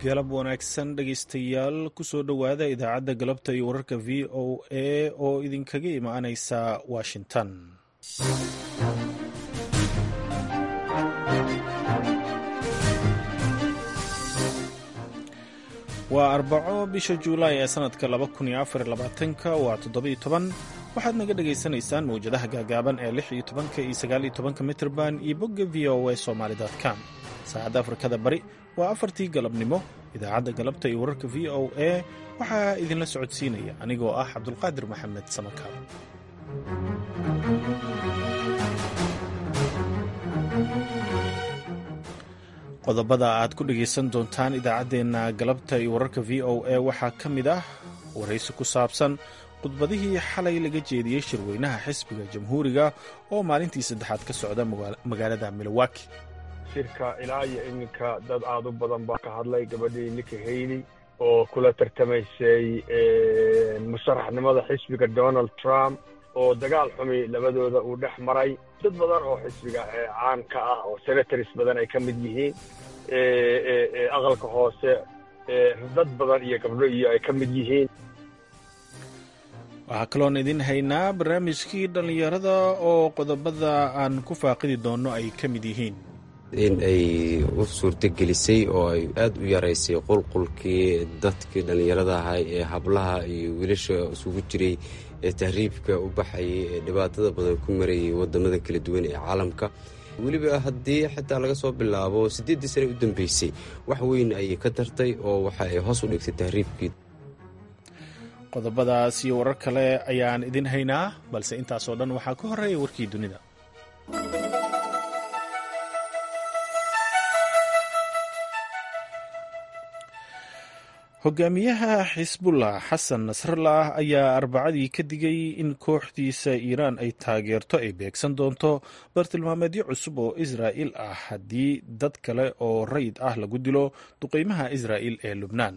galab wanaagsan dhegaystayaal kusoo dhowaada idaacadda galabta iyo wararka v o a oo idinkaga imaanaysa washington waa arbaco bisha juulaay ee sanadka ka waa toddobayotoban waxaad naga dhagaysanaysaan mawjadaha gaagaaban ee lix iyo tobanka iyo sagaaliyo tobanka mitrban iyo bogga v o a somalycom saacadda afrikada bari waa afartii galabnimo idaacadda galabta iyo wararka v o a waxaa idinla socodsiinaya anigoo ah cabdulqaadir maxamed samakaab qodobada aad ku dhegaysan doontaan idaacaddeenna galabta iyo wararka v o a waxaa ka mid ah waraysi ku saabsan khudbadihii xalay laga jeediyey shirweynaha xisbiga jamhuuriga oo maalintii saddexaad ka socda magaalada milowaki shirka ilaa iyo iminka dad aad u badan baa ka hadlay gabadhii nika hayley oo kula tartamaysay musharaxnimada xisbiga donald trump oo dagaal xumi labadooda uu dhex maray dad badan oo xisbiga caan ka ah oo senators badan ay ka mid yihiin aqalka hoose dad badan iyo gabdho iyo ay ka mid yihiin waxaa kaloon idin haynaa barnaamijkii dhallinyarada oo qodobada aan ku faaqidi doonno ay ka mid yihiin in ay u suurtogelisay oo ay aada u yaraysay qulqulkii dadkii dhallinyarada ahay ee hablaha iyo wiilasha isugu jiray ee tahriibka u baxayay ee dhibaatada badan ku marayay wadamada kala duwan ee caalamka weliba haddii xitaa laga soo bilaabo siddeeddii sane u dambeysay wax weyn ayay ka tartay oo waxa ay hoos u dhigtay tahriibkii qodobadaas iyo warar kale ayaan idin haynaa balse intaasoo dhan waxaa ka horreeya warkii dunida hogaamiyaha xisbullah xasan nasrallah ayaa arbacadii ka digay in kooxdiisa iiraan ay taageerto ay beegsan doonto bartilmaameedyo cusub oo israa'il ah haddii dad kale oo rayid ah lagu dilo duqeymaha israa'il ee lubnaan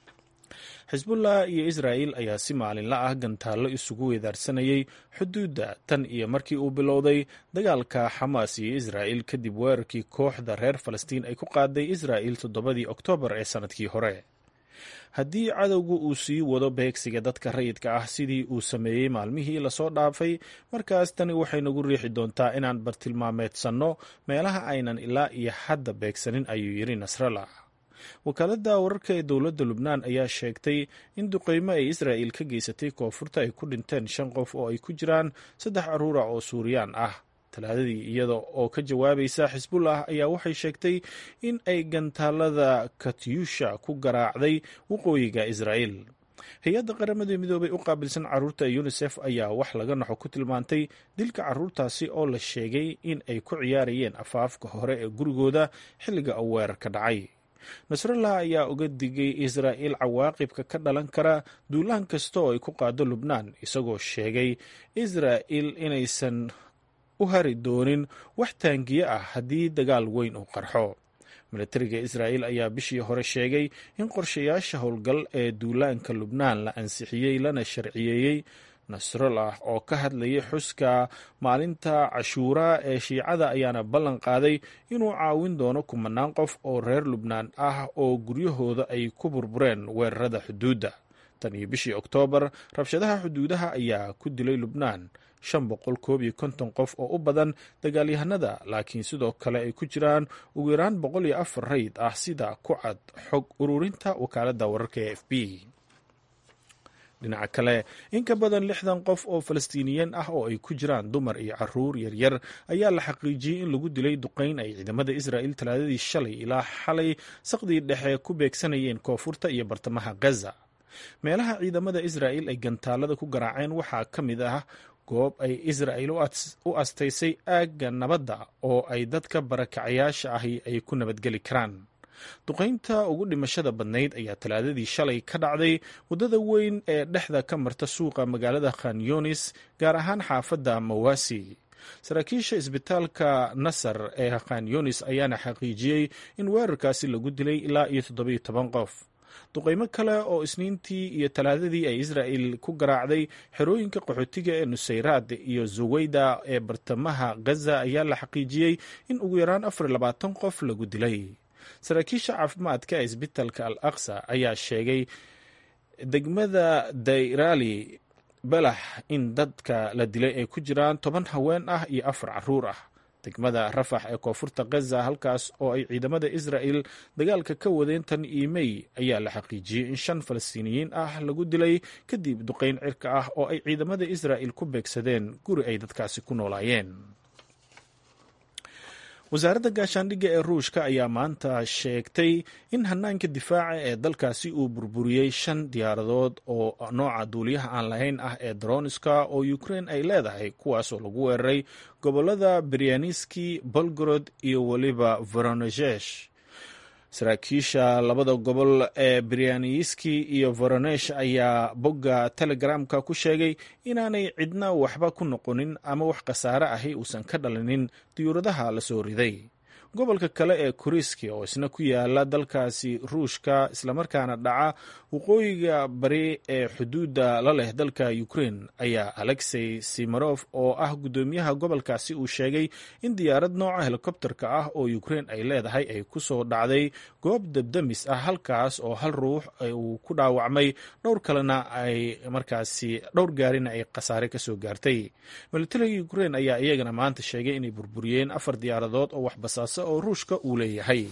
xisbullah iyo israa'il ayaa si maalinla ah gantaallo isugu weedaarsanayay xuduudda tan iyo markii uu bilowday dagaalka xamaas iyo israa'il kadib weerarkii kooxda reer falastiin ay ku qaaday israa'il toddobadii oktoobar ee sannadkii hore haddii cadowgu uu sii wado beegsiga dadka rayidka ah sidii uu sameeyey maalmihii lasoo dhaafay markaas tani waxay nagu riixi doontaa inaan bartilmaameedsanno meelaha aynan ilaa iyo hadda beegsanin ayuu yidhi nasrallah wakaaladda wararka ee dowladda lubnaan ayaa sheegtay in duqeymo ay israa'il ka geysatay koonfurta ay ku dhinteen shan qof oo ay ku jiraan saddex carruura oo suuriyaan ah talaadadii iyada oo ka jawaabaysa xisbullah ayaa waxay sheegtay in ay gantaalada katyusha ku garaacday waqooyiga israa'il hay-adda qaramada midoobay u qaabilsan carruurta yunisef ayaa wax laga naxo ku tilmaantay dilka carruurtaasi oo la sheegay in ay ku ciyaarayeen afaafka hore ee gurigooda xilliga uu weerarka dhacay nasrallah ayaa uga digay israa'il cawaaqibka ka dhalan kara duulaan kasta oo ay ku qaado lubnaan isagoo sheegay israa'il inaysan u hari doonin wax taangiye ah haddii dagaal weyn uu qarxo milatariga israa'il ayaa bishii hore sheegay in qorshayaasha howlgal ee duulaanka lubnaan la ansixiyey lana sharciyeeyey nasrallah oo ka hadlayay xuska maalinta cashuuraa ee shiicada ayaana ballan qaaday inuu caawin doono kumanaan qof oo reer lubnaan ah oo guryahooda ay ku burbureen weerarada xuduudda tan iyo bishii oktoobar rabshadaha xuduudaha ayaa ku dilay lubnaan shan boqol koob iyo konton qof oo u badan dagaalyahanada laakiin sidoo kale ay ku jiraan ugu yaraan boqol iyo afar rayd ah sida ku cad xog ururinta wakaaladda wararka ee f b dhinaca kale in ka badan lixdan qof oo falastiiniyiin ah oo ay ku jiraan dumar iyo caruur yaryar ayaa la xaqiijiyey in lagu dilay duqeyn ay ciidamada israa'il talaadadii shalay ilaa xalay saqdii dhexe ku beegsanayeen koonfurta iyo bartamaha gaza meelaha ciidamada israa'il ay gantaalada ku garaaceen waxaa ka mid ah goob ay israa'il u astaysay aagga nabadda oo ay dadka barakacayaasha ahi ay ku nabadgeli karaan duqaynta ugu dhimashada badnayd ayaa talaadadii shalay ka dhacday waddada weyn ee dhexda ka marta suuqa magaalada khan yunis gaar ahaan xaafadda mawasi saraakiisha isbitaalka nasar ee khan yunis ayaana xaqiijiyey in weerarkaasi lagu dilay ilaa iyo toddobiyo toban qof duqaymo kale oo isniintii iyo talaadadii ay israa'il ku garaacday xerooyinka qaxootiga ee nusayraad iyo zuweyda ee bartamaha gaza ayaa la xaqiijiyey in ugu yaraan afar labaatan qof lagu dilay saraakiisha caafimaadka ee isbitalka al aqsa ayaa sheegay degmada dayrali balax in dadka la dilay ay ku jiraan toban haween ah iyo afar caruur ah degmada rafax ee koonfurta khaza halkaas oo ay ciidamada israa'el dagaalka ka wadeen tan iyo mey ayaa la xaqiijiyey in shan falastiiniyiin ah lagu dilay kadib duqayn cirka ah oo ay ciidamada israa'el ku beegsadeen guri ay dadkaasi ku noolaayeen wasaaradda gaashaandhigga ee ruushka ayaa maanta sheegtay in hanaanka difaaca ee dalkaasi uu burburiyey shan diyaaradood oo nooca duuliyaha aan lahayn ah ee daroniska oo ukrein ay leedahay kuwaasoo lagu weeraray gobolada beryaaniski bolgorod iyo weliba voronejesh saraakiisha labada gobol ee beryaaniski iyo voronesh ayaa bogga telegramka ku sheegay inaanay cidna waxba ku noqonin ama wax khasaare ahi uusan ka dhalinin diyuuradaha la soo riday gobolka kale ee kuriski oo isna ku yaala dalkaasi ruushka islamarkaana dhaca waqooyiga bari ee xuduudda la leh dalka ukrein ayaa alexey simarof oo ah guddoomiyaha gobolkaasi uu sheegay in diyaarad nooca helikobterka ah oo ukrein ay leedahay ay ku soo dhacday goob debdemis ah halkaas oo hal ruux uu ku dhaawacmay dhowr kalena ay markaasi dhowr gaarina ay khasaare ka soo gaartay militariga ukrein ayaa iyagana maanta sheegay inay burburiyeen afar diyaaradood oo waxbasaasa oo ruushka uu leeyahay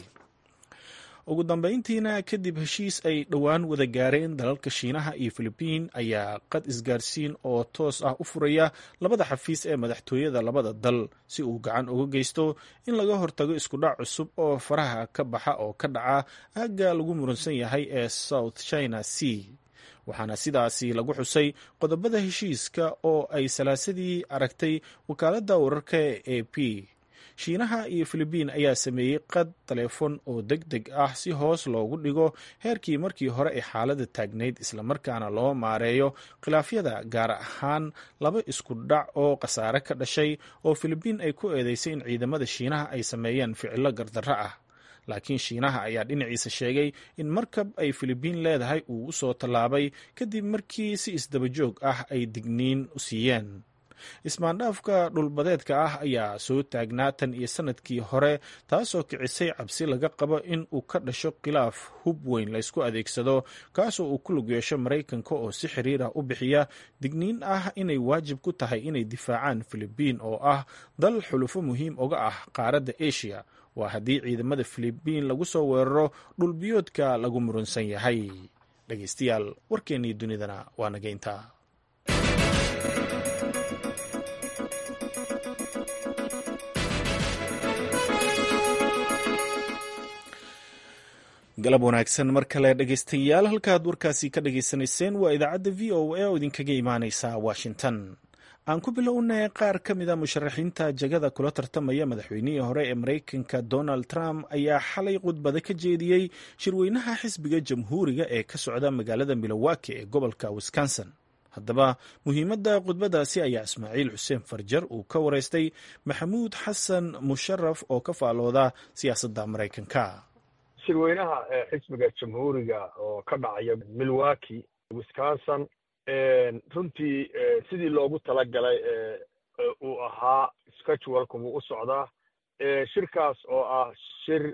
ugu dambeyntiina kadib heshiis ay dhowaan wada gaareen dalalka shiinaha iyo filibiin ayaa qad isgaarsiin oo toos ah u furaya labada xafiis ee madaxtooyada labada dal si uu gacan uga geysto in laga hortago iskudhac cusub oo faraha ka baxa oo ka dhaca aagga lagu muransan yahay ee south china sea waxaana sidaasi lagu xusay qodobada heshiiska oo ay salaasadii aragtay wakaaladda wararka ee a p shiinaha iyo filibiin ayaa sameeyey qad taleefon oo deg deg ah si hoos loogu dhigo heerkii markii hore ee xaaladda taagnayd islamarkaana loo maareeyo khilaafyada gaar ahaan laba isku dhac oo khasaare ka dhashay oo filibiin ay ku eedeysay in ciidamada shiinaha ay sameeyeen ficilo gardarro ah laakiin shiinaha ayaa dhinaciisa sheegay in markab ay filibiin leedahay uu u soo tallaabay kadib markii si isdabajoog ah ay digniin u siiyeen ismaandhaafka dhulbadeedka ah ayaa soo taagnaa tan iyo sanadkii hore taasoo kicisay cabsi laga qabo in uu ka dhasho khilaaf hub weyn laysku adeegsado kaasoo uu ku lug yeesho maraykanka oo si xiriir ah u bixiya digniin ah inay waajib ku tahay inay difaacaan filibiin oo ah dal xulufo muhiim uga ah qaaradda asia waa haddii ciidamada filibiin lagu soo weeraro dhulbiyoodka lagu murunsan yahay dhegeystayaal warkeennii dunidana waa nageynta galab wanaagsan mar kale dhegeystayaal halkaad warkaasi ka dhageysanayseen waa idaacadda v o a oo idinkaga imaaneysa washington aan ku bilownay qaar ka mid a musharaxiinta jagada kula tartamaya madaxweynihii hore ee maraykanka donald trump ayaa xalay khudbada ka jeediyey shirweynaha xisbiga jamhuuriga ee ka socda magaalada milowaki ee gobolka wisconsin haddaba muhiimadda khudbadaasi ayaa ismaaciil xuseen farjar uu ka wareystay maxamuud xasan musharaf oo ka faalooda siyaasadda maraykanka shirweynaha xisbiga jamhuuriga oo ka dhacaya milwaki wisconsin runtii sidii loogu talagalay uu ahaa scheduleka wuu u socdaa shirkaas oo ah shir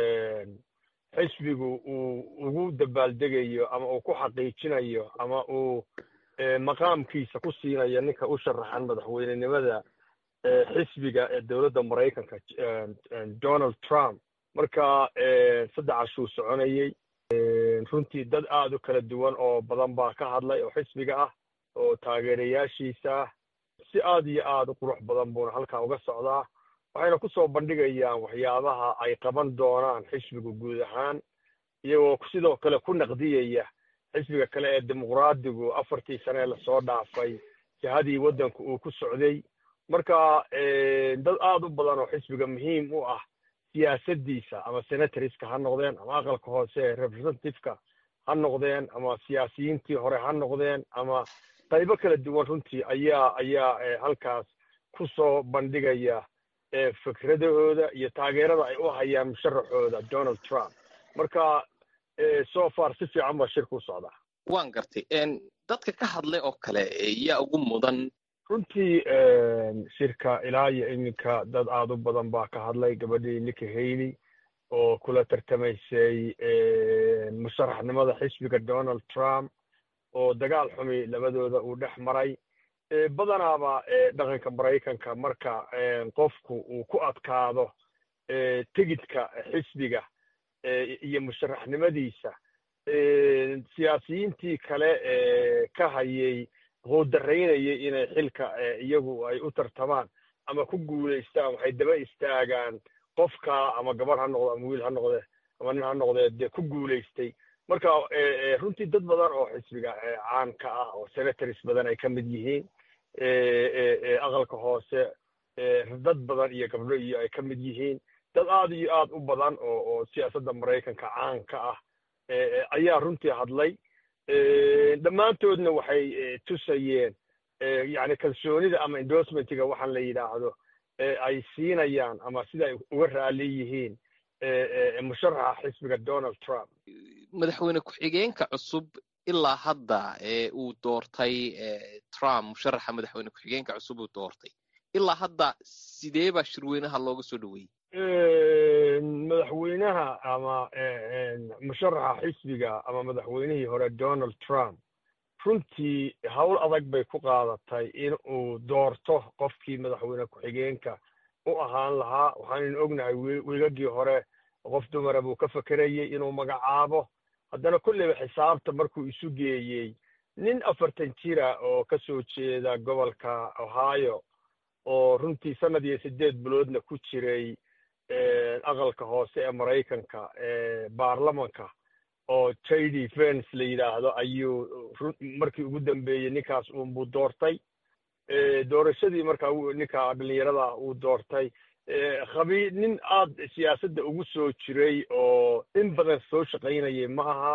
xisbigu uu ugu dabaaldegayo ama uu ku xaqiijinayo ama uu maqaamkiisa ku siinayo ninka u sharaxan madaxweynenimada xisbiga ee dowladda maraykanka donald trump marka saddex cashuu soconayey runtii dad aad u kala duwan oo badan baa ka hadlay oo xisbiga ah oo taageerayaashiisa ah si aad iyo aad u qurux badan buuna halkaa uga socdaa waxayna ku soo bandhigayaan waxyaabaha ay qaban doonaan xisbigu guud ahaan iyagoo sidoo kale ku naqdiyaya xisbiga kale ee dimuqraadigu afartii sane lasoo dhaafay jihadii waddanku uu ku socday marka dad aad u badan oo xisbiga muhiim u ah siyaasaddiisa ama senatoriska ha noqdeen ama aqalka hoose ee representativeka ha noqdeen ama siyaasiyiintii hore ha noqdeen ama qaybo kala duwan runtii ayaa ayaa halkaas ku soo bandhigaya fikradahooda iyo taageerada ay u hayaan musharaxooda donald trump marka so far si fiican baa shirka u socdaa waan gartay dadka ka hadlay oo kale yaa ugu mudan runtii shirka ilaa iyo iminka dad aad u badan baa ka hadlay gabadhii nika hayley oo kula tartamaysay musharaxnimada xisbiga donald trump oo dagaal xumi labadooda uu dhex maray badanaaba dhaqanka maraykanka marka qofku uu ku adkaado tegidka xisbiga iyo musharaxnimadiisa siyaasiyiintii kale ka hayay quudaraynayay inay xilka iyagu ay u tartamaan ama ku guulaystaan waxay daba istaagaan qofka ama gabar ha noqdo ama wiil ha noqde ama nin ha noqdee dee ku guulaystay marka runtii dad badan oo xisbiga caanka ah oo senators badan ay ka mid yihiin aqalka hoose dad badan iyo gabdho iyo ay ka mid yihiin dad aad iyo aad u badan oo oo siyaasadda maraykanka caanka ah ayaa runtii hadlay dhammaantoodna waxay tusayeen yani kalsoonida ama endorsementiga waxaan la yidhaahdo ay siinayaan ama sida ay uga raali yihiin musharaxa xisbiga donald trump madaxweyne ku-xigeenka cusub ilaa hadda ee uu doortay trump musharaxa madaxweyne ku-xigeenka cusub uu doortay ilaa hadda sidee baa shirweynaha looga soo dhoweeyey madaxweynaha ama musharaxa xisbiga ama madaxweynihii hore donald trump runtii howl adag bay ku qaadatay in uu doorto qofkii madaxweyne ku-xigeenka u ahaan lahaa waxaanaynu ognahay wiigagii hore qof dumara buu ka fekerayey inuu magacaabo haddana kolleyba xisaabta markuu isu geeyey nin afartan jira oo ka soo jeeda gobolka ohio oo runtii sanad iyo siddeed biloodna ku jiray aqalka hoose ee maraykanka baarlamanka oo j d vence la yidhaahdo ayuu markii ugu dambeeyey ninkaas uunbuu doortay doorashadii markaa ninka dhallinyarada uu doortay khabi nin aad siyaasadda ugu soo jiray oo in badan soo shaqaynayay ma aha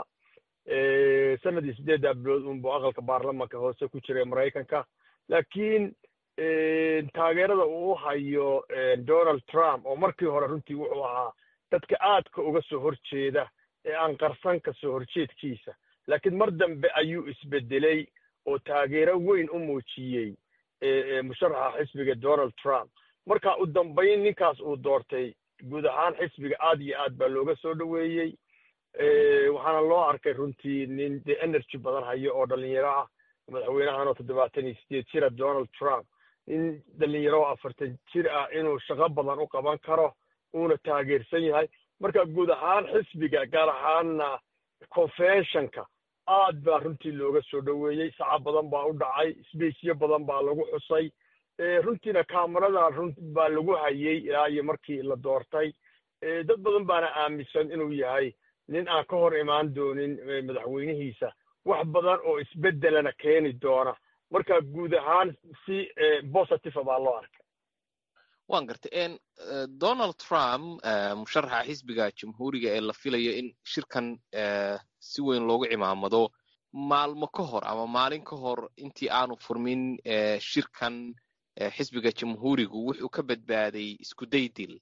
sanadii siddeeddaa bilood uunbuu aqalka baarlamanka hoose ku jiray maraykanka laakiin taageerada uu hayo donald trump oo markii hore runtii wuxuu ahaa dadka aadka uga soo horjeeda ee aan qarsan ka soo horjeedkiisa laakiin mar dambe ayuu isbedelay oo taageero weyn u muujiyey musharaxa xisbiga donald trump marka u dambayn ninkaas uu doortay guud ahaan xisbiga aad iyo aad baa looga soo dhoweeyey waxaana loo arkay runtii nin dee energy badan hayo oo dhalinyaro ah madaxweynahan oo toddobaatan iyo sideed jira donald trump nin dhalinyaro oo afartan jir ah inuu shaqo badan u qaban karo uuna taageersan yahay marka guud ahaan xisbiga gaar ahaanna conventionka aad baa runtii looga soo dhoweeyey saca badan baa u dhacay sbacyo badan baa lagu xusay runtiina kamarada run baa lagu hayey ilaa iyo markii la doortay dad badan baana aaminsan inuu yahay nin aan ka hor imaan doonin madaxweynihiisa wax badan oo isbeddelana keeni doona marka guud ahaan si positive baa loo arkay wan gartay donald trump musharaxa xisbiga jamhuuriga ee la filayo in shirkan si weyn loogu cimaamado maalmo ka hor ama maalin ka hor intii aanu furmin shirkan xisbiga jamhuurigu wuxuu ka badbaaday isku daydil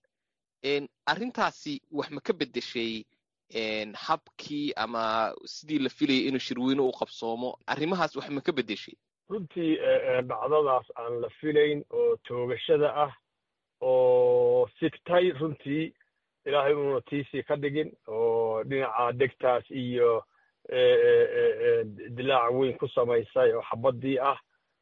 arrintaasi wax ma ka beddeshay habkii ama sidii la filayay inuu shirweyne u qabsoomo arrimahaas wax ma ka beddeshay runtii dhacdadaas aan la filayn oo toogashada ah oo sigtay runtii ilaahay uuna tiisii ka dhigin oo dhinaca degtaas iyo dilaac weyn ku samaysay oo xabaddii ah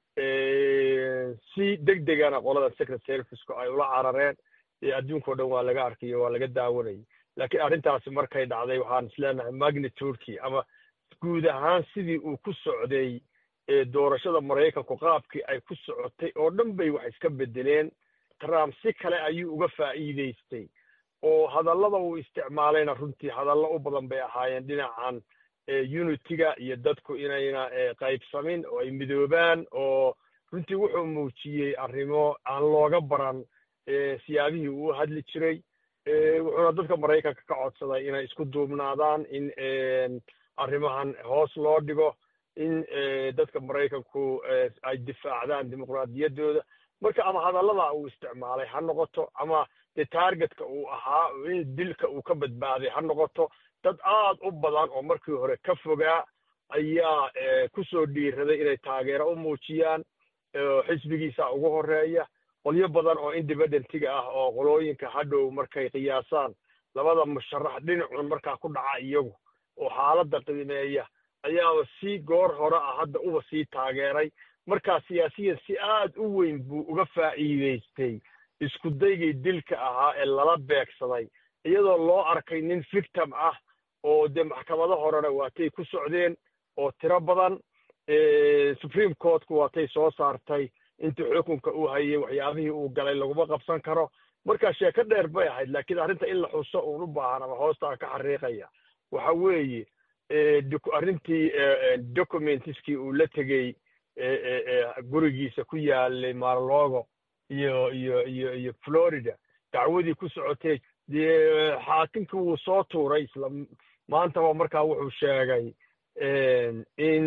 si deg degana qolada secret serviceku ay ula carareen ee adduunka o dhan waa laga arkayo waa laga daawanayay laakiin arrintaasi markay dhacday waxaan isleenahay magnitudekii ama guud ahaan sidii uu ku socday doorashada maraykanku qaabkii ay ku socotay oo dhan bay wax iska bedeleen trump si kale ayuu uga faa'iidaystay oo hadallada uu isticmaalayna runtii hadallo u badan bay ahaayeen dhinacan unitiga iyo dadku inayna qaybsamin oo ay midoobaan oo runtii wuxuu muujiyey arrimo aan looga baran siyaabihii uu hadli jiray wuxuuna dadka maraykanka ka codsaday inay isku duubnaadaan in arrimahan hoos loo dhigo in dadka maraykanku ay difaacdaan dimuqraadiyaddooda marka ama hadallada uu isticmaalay ha noqoto ama dee taargetka uu ahaa in dilka uu ka badbaaday ha noqoto dad aad u badan oo markii hore ka fogaa ayaa ku soo dhiiraday inay taageero u muujiyaan xisbigiisa ugu horeeya qolyo badan oo independentiga ah oo qolooyinka hadhow markay qiyaasaan labada musharax dhinacun markaa ku dhaca iyagu oo xaaladda qiimeeya ayaaba si goor hore ah hadda uba sii taageeray markaa siyaasiyan si aad u weyn buu uga faa'iidaystay isku daygii dilka ahaa ee lala beegsaday iyadoo loo arkay nin victim ah oo dee maxkamado horena waatay ku socdeen oo tiro badan supreme courtku waatay soo saartay intii xukunka uu hayay waxyaabihii uu galay laguma qabsan karo marka sheeko dheer bay ahayd laakiin arrinta in la xuso uun u baahan ama hoostaa ka xariiqaya waxa weeye arrintii documentiskii uu la tegey gurigiisa ku yaalay marlogo iyo iyo iyo iyo florida dacwadii ku socotay dee xaakimkii wuu soo tuuray isla maantaba markaa wuxuu sheegay in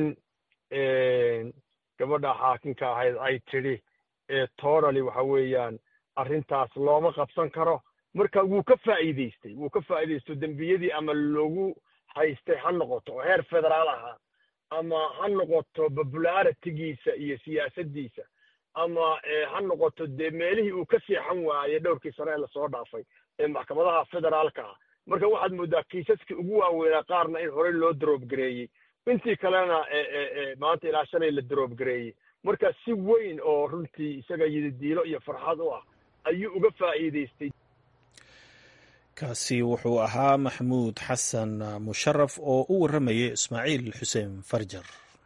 gabadha xaakimka ahayd ay tidhi torally waxa weeyaan arrintaas looma qabsan karo marka wuu ka faa'iidaystay wuu ka faa'iidaysto dembiyadii ama loogu haystay ha noqoto oo heer federaal ahaa ama ha noqoto popularitigiisa iyo siyaasaddiisa ama ha noqoto dee meelihii uu ka seexan waayey dhowrkii sane ee lasoo dhaafay ee maxkamadaha federaalka ah marka waxaad mooddaa kiisaskii ugu waaweynaa qaarna in horey loo droobgareeyey intii kalena maanta ilaa shalay la droobgareeyey marka si weyn oo runtii isaga yididiilo iyo farxad u ah ayuu uga faa'iidaystay kaasi wuxuu ahaa maxamuud xasan musharaf oo u warramayay ismaaciil xuseen farjar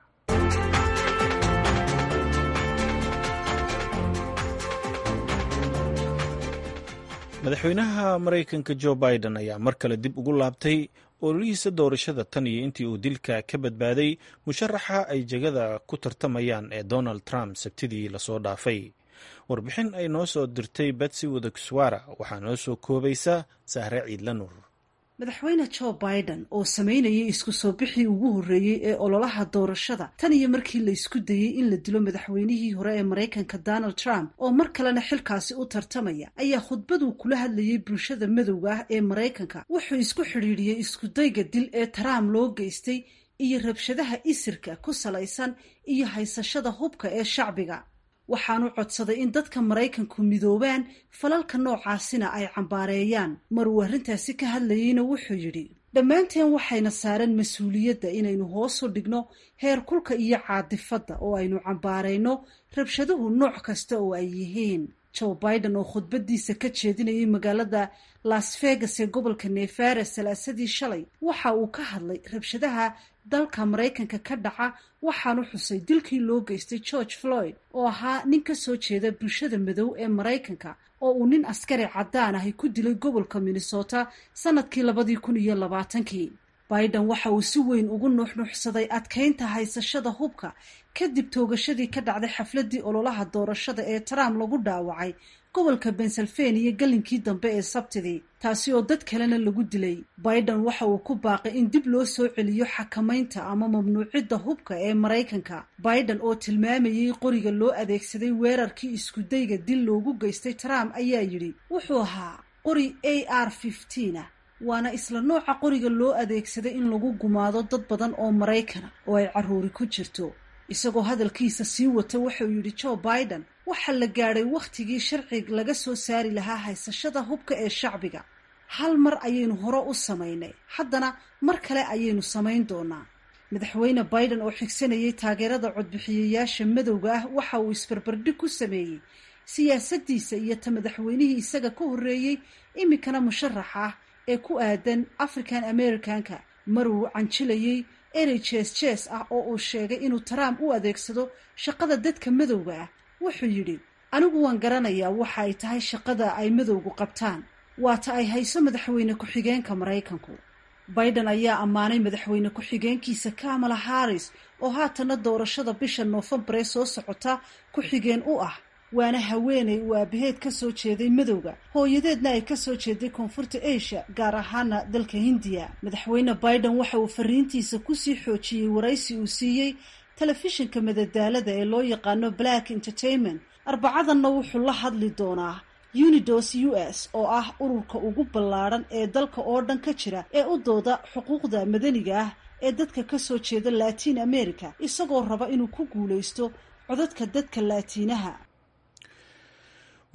madaxweynaha maraykanka jo biden ayaa mar kale dib ugu laabtay ololihiisa doorashada tan iyo intii uu dilka ka badbaaday musharaxa ay jegada ku tartamayaan ee donald trump sabtidii lasoo dhaafay warbixin ay noo soo dirtay betsy wadagswara waxaa noo soo koobaysa sahre ciidla nuur madaxweyne jo biden oo sameynayay isku soo bixii ugu horreeyey ee ololaha doorashada tan iyo markii la isku dayey in la dilo madaxweynihii hore ee maraykanka donald trump oo mar kalena xilkaasi u tartamaya ayaa khudbaduu kula hadlayay bulshada madowga ah ee maraykanka wuxuu isku xidhiidhiyey iskudayga dil ee trump loo geystay iyo rabshadaha isirka ku salaysan iyo haysashada hubka ee shacbiga waxaanu codsaday in dadka maraykanku midoobaan falalka noocaasina ay cambaareeyaan mar uu arrintaasi ka hadlayeyna wuxuu yidhi dhammaanteen waxayna saaran mas-uuliyadda inaynu hoosu dhigno heer kulka iyo caadifadda oo aynu cambaarayno rabshaduhu nooc kasta oo ay yihiin joe biden oo khudbadiisa ka jeedinayay magaalada las vegas ee gobolka nevara salaasadii shalay waxa uu ka hadlay rabshadaha dalka maraykanka ka dhaca waxaanu xusay dilkii loo geystay george floyd oo ahaa nin ka soo jeeda bulshada madow ee maraykanka oo uu nin askari caddaan ahi ku dilay gobolka minnesota sanadkii labadii kun iyo labaatankii biden waxa uu si weyn ugu nuuxnuuxsaday adkaynta haysashada hubka kadib toogashadii ka dhacday xafladii ololaha doorashada ee trump lagu dhaawacay gobolka pennsylvania galinkii dambe ee sabtidii taasi oo dad kalena lagu dilay biden waxa uu ku baaqay in dib loo soo celiyo xakamaynta ama mamnuucidda hubka ee maraykanka biden oo tilmaamayey qoriga loo adeegsaday weerarkii iskudayga dil loogu geystay trump ayaa yidhi wuxuu ahaa qori a r ah waana isla nooca qoriga loo adeegsaday in lagu gumaado dad badan oo maraykana oo ay carruuri ku jirto isagoo hadalkiisa sii wata wuxuu yidhi joe biden waxaa la gaadhay wakhtigii sharci laga soo saari lahaa haysashada hubka ee shacbiga hal mar ayaynu hore u samaynay haddana mar kale ayaynu samayn doonaa madaxweyne biden oo xigsanayay taageerada codbixiyayaasha madowga ah waxa uu isbarbardhig ku sameeyey siyaasaddiisa iyo ta madaxweynihii isaga ka horreeyey iminkana musharax ah ee ku aadan african americanka mar uu canjilayey erey jees jees ah oo uu sheegay inuu trump u adeegsado shaqada dadka madowga ah wuxuu yidhi anigu waan garanayaa waxa ay tahay shaqada ay madowgu qabtaan waata ay hayso madaxweyne ku-xigeenka maraykanku biden ayaa ammaanay madaxweyne ku-xigeenkiisa kamala harris oo haatana doorashada bisha noofembar ee soo socota ku-xigeen u ah waana haweeney uu aabaheed ka soo jeeday madowga hooyadeedna ay ka soo jeeday koonfurta asia gaar ahaana dalka hindiya madaxweyne biden waxa uu fariintiisa kusii xoojiyey waraysi uu siiyey telefishinka madadaalada ee loo yaqaano black entertainment arbacadanna wuxuu la hadli doonaa unidos u s oo ah ururka ugu ballaadhan ee dalka oo dhan ka jira ee u dooda xuquuqda madaniga ah ee dadka ka soo jeeda latiin america isagoo raba inuu ku guulaysto codadka dadka laatiinaha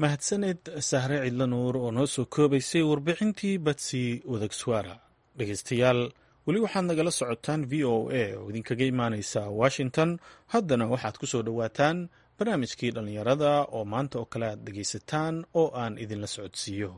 mahadsaned sahre cidla nuur oo noo soo koobaysay warbixintii batsi wadagswara dhegeystayaal weli waxaad nagala socotaan v o a oo idinkaga imaaneysa washington haddana waxaad ku soo dhowaataan barnaamijkii dhallinyarada oo maanta oo kale aad dhegaysataan oo aan idinla socodsiiyo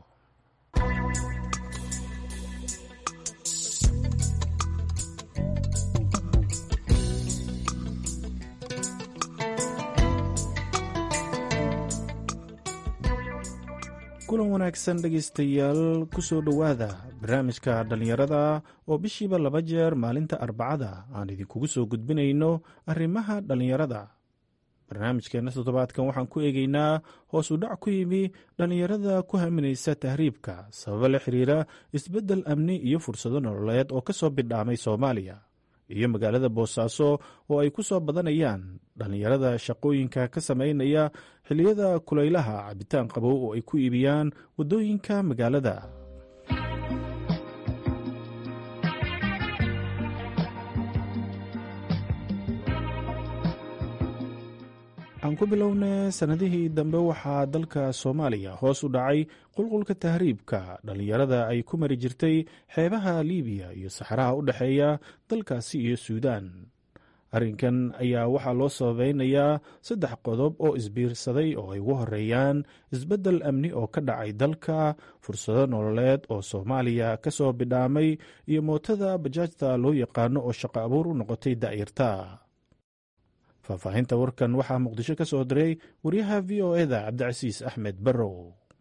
kulan wanaagsan dhegaystayaal kusoo dhowaada barnaamijka dhallinyarada oo bishiiba laba jeer maalinta arbacada aan idinkugu soo gudbinayno arrimaha dhallinyarada barnaamijkeenna toddobaadkan waxaan ku eegeynaa hoos u dhac ku yimi dhallinyarada ku haminaysa tahriibka sababo la xiriira isbeddel amni iyo fursado nololeed oo ka soo bidhaamay soomaaliya iyo magaalada boosaaso oo ay ku soo badanayaan dhallinyarada shaqooyinka ka samaynaya xilliyada kulaylaha cabitaan qabow oo ay ku iibiyaan waddooyinka magaalada aan ku bilownay sannadihii dambe waxaa dalka soomaaliya hoos u dhacay qulqulka tahriibka dhallinyarada ay ku mari jirtay xeebaha liibiya iyo saxaraha u dhexeeya dalkaasi iyo suudaan arrinkan ayaa waxaa loo sababeynayaa saddex qodob oo isbiirsaday oo ay ugu horeeyaan isbeddel amni oo ka dhacay dalka fursado nololeed oo soomaaliya ka soo bidhaamay iyo mootada bajaajta loo yaqaano oo shaqo abuur u noqotay da'yarta faahfaahinta warkan waxaa muqdisho ka soo diray wariyaha v o eda cabdicasiis axmed barrow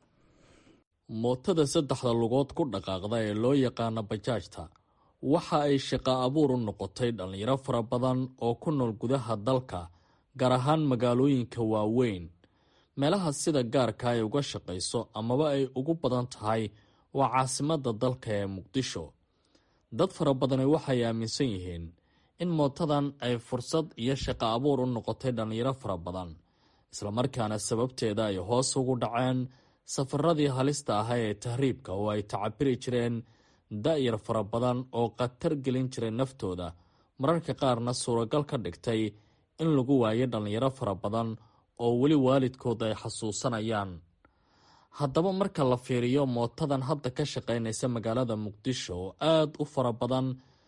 mootada saddexda lugood ku dhaqaaqda ee loo yaqaano bajaajta waxa ay shaqo abuur u noqotay dhallinyaro fara badan oo ku nool gudaha dalka gaar ahaan magaalooyinka waaweyn meelaha sida gaarka ay uga shaqayso amaba ay ugu badan tahay waa caasimadda dalka ee muqdisho dad fara badani waxay aaminsan yihiin in mootadan ay fursad iyo shaqo abuur u noqotay dhallinyaro fara badan islamarkaana sababteeda ay hoos ugu dhaceen safaradii halista ahaa ee tahriibka oo ay tacabiri jireen da-yar fara badan oo khatar gelin jiray naftooda mararka qaarna suuragal ka dhigtay in lagu waayo dhallinyaro fara badan oo weli waalidkood ay xasuusanayaan haddaba marka la fiiriyo mootadan hadda ka shaqaynaysa magaalada muqdisho oo aada u fara badan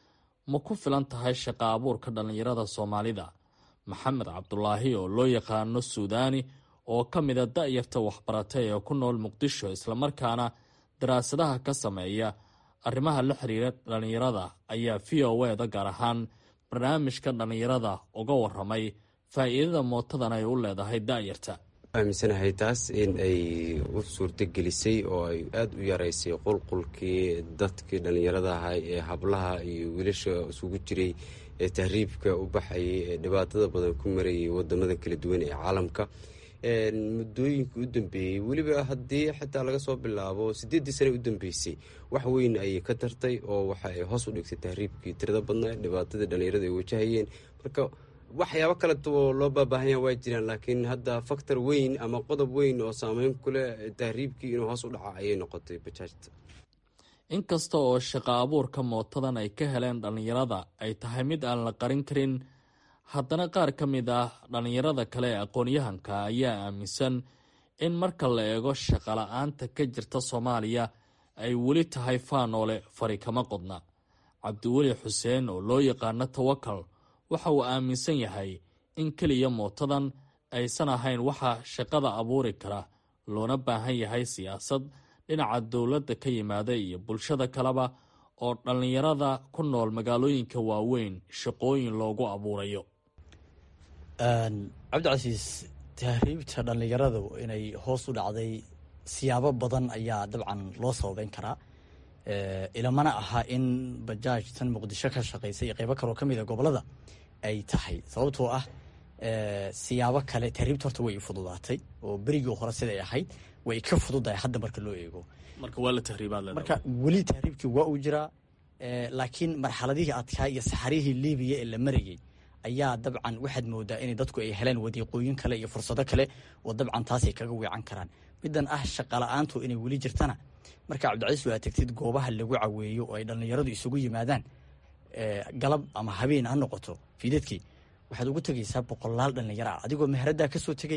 ma ku filan tahay shaqo abuurka dhallinyarada soomaalida maxamed cabdulaahi oo loo yaqaano suudaani oo ka mida da-yarta waxbaratay ee ku nool muqdisho islamarkaana daraasadaha ka sameeya arrimaha la xiriira dhallinyarada ayaa v o eda gaar ahaan barnaamijka dhallinyarada uga waramay faa-iidada mootadan ay u leedahay da-yarta aaminsanahay taas in ay u suurto gelisay oo ay aada u yaraysay qulqulkii dadkii dhallinyarada ahay ee hablaha iyo wiilasha isugu jiray ee tahriibka u baxayay ee dhibaatada badan ku marayay wadamada kala duwan ee caalamka muddooyinka u dambeeyey weliba haddii xitaa laga soo bilaabo sideeddii sane u dambeysay wax weyn ayay ka tartay oo waxa ay hoos u dhigtay tahriibkii tirada badnaa dhibaatadii dhallinyarada ay wajahayeen marka waxyaabo kaleoo loo baabaahanyaa waa jiraan laakiin hadda faktor weyn ama qodob weyn oo saameyn kuleh tahriibkii inuu hoos u dhaca ayay noqotay bajaajta inkasta oo shaqo abuurka mootadan ay ka heleen dhallinyarada ay tahay mid aan la qarin karin haddana qaar ka mid ah dhallinyarada kale ee aqoon-yahanka ayaa aaminsan in marka la eego shaqala-aanta ka jirta soomaaliya ay weli tahay faanoole fari kama qodna cabdiweli xuseen oo loo yaqaano tawakal waxa uu aaminsan yahay in keliya mootadan aysan ahayn waxa shaqada abuuri kara loona baahan yahay siyaasad dhinaca dowladda ka yimaada iyo bulshada kaleba oo dhallinyarada ku nool magaalooyinka waaweyn shaqooyin loogu abuurayo cabdicasiis tahriibta dhallinyaradu inay hoos u dhacday siyaabo badan ayaa dabcan loo sababeyn karaa ilamana aha in bajaaj tan muqdisho ka shaqaysa iyo qeybo kaloo ka mida gobolada ay tahay sababtoo ah siyaabo kale tahriibta horta way fududaatay oo berigii hore siday ahayd way ka fududahay hadda marka loo eego marka waa la tahriibaad marka weli tahriibkii waa uu jiraa laakiin marxaladihii adkaa iyo saxarihii libiya ee la marayay ayaa dabcan waxaad moodaa inay dadku ay heleen wadiiqooyin kale iyo fursado kale oo dabcan taasay kaga weecan karaan midan ah shaqala-aantu inay weli jirtana marka cabdicasiis waa tagtid goobaha lagu caweeyo oo ay dhallinyaradu isugu yimaadaan galab ama habeen ha noqoto fiidadkii waxaad ugu tegaysaa boqolaal dhallinyaro ah adigoo meheraddaa kasoo tegey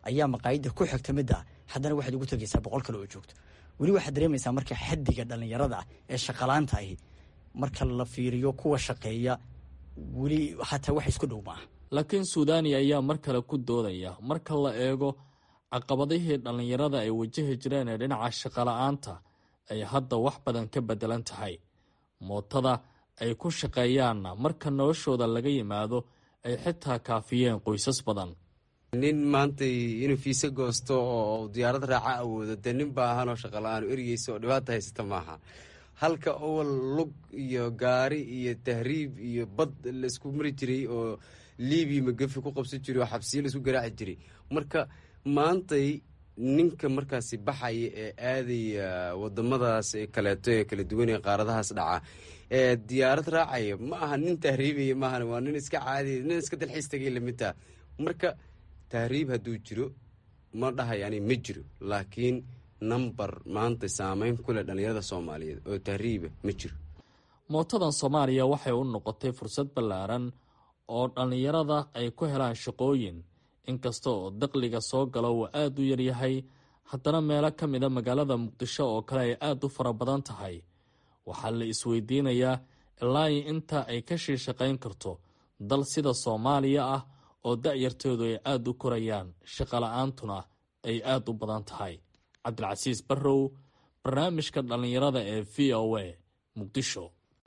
ayaa maqaayadda ku xigta midda haddana waxaad ugu tegaysaa boqol kale oo joogto weli waxaad dareemaysaa marka xaddiga dhallinyarada ah ee shaqalaanta ahi marka la fiiriyo kuwa shaqeeya weli xataa wax isku dhow maaha laakiin suudani ayaa mar kale ku doodaya marka la eego caqabadihii dhallinyarada ay wajahi jireen ee dhinaca shaqola'aanta ay hadda wax badan ka bedelan tahay mootada ay ku shaqeeyaanna marka noloshooda laga yimaado ay xitaa kaafiyeen qoysas badan nin maanta inuu fiise goosto oo diyaarad raaca awoodo dee nin baahanoo shaqala-aan ergeysa oo dhibaata haysata maaha halka owal lug iyo gaari iyo tahriib iyo bad laisku mari jiray oo libiya magafi ku qabsan jiray oo xabsiyo laisku garaaci jiray marka maantay ninka markaasi baxaya ee aadaya wadamadaas kaleeto ee kala duwan ee qaaradahaas dhaca ee diyaarad raacaya ma aha nin tahriibaya maahan waa nin iska caadiya nin iska dalxiis tagay lamidtaa marka tahriib hadduu jiro ma dhahay ani ma jiro laakiin number maanta saameyn ku leh dhallinyarada soomaaliyeed oo tahriiba ma jiro mootadan soomaaliya waxay u noqotay fursad ballaaran oo dhallinyarada ay ku helaan shaqooyin inkasta oo daqliga soo galo uu aada u yaryahay haddana meelo ka mida magaalada muqdisho oo kale ay aada u fara badan tahay waxaa la isweydiinayaa ilaa inta ay ka shii shaqayn karto dal sida soomaaliya ah oo da-yartoodu ay aada u korayaan shaqala-aantuna ay aada u badan tahay cabdilcasiis barrow barnaamijka dhallinyarada ee v o a muqdisho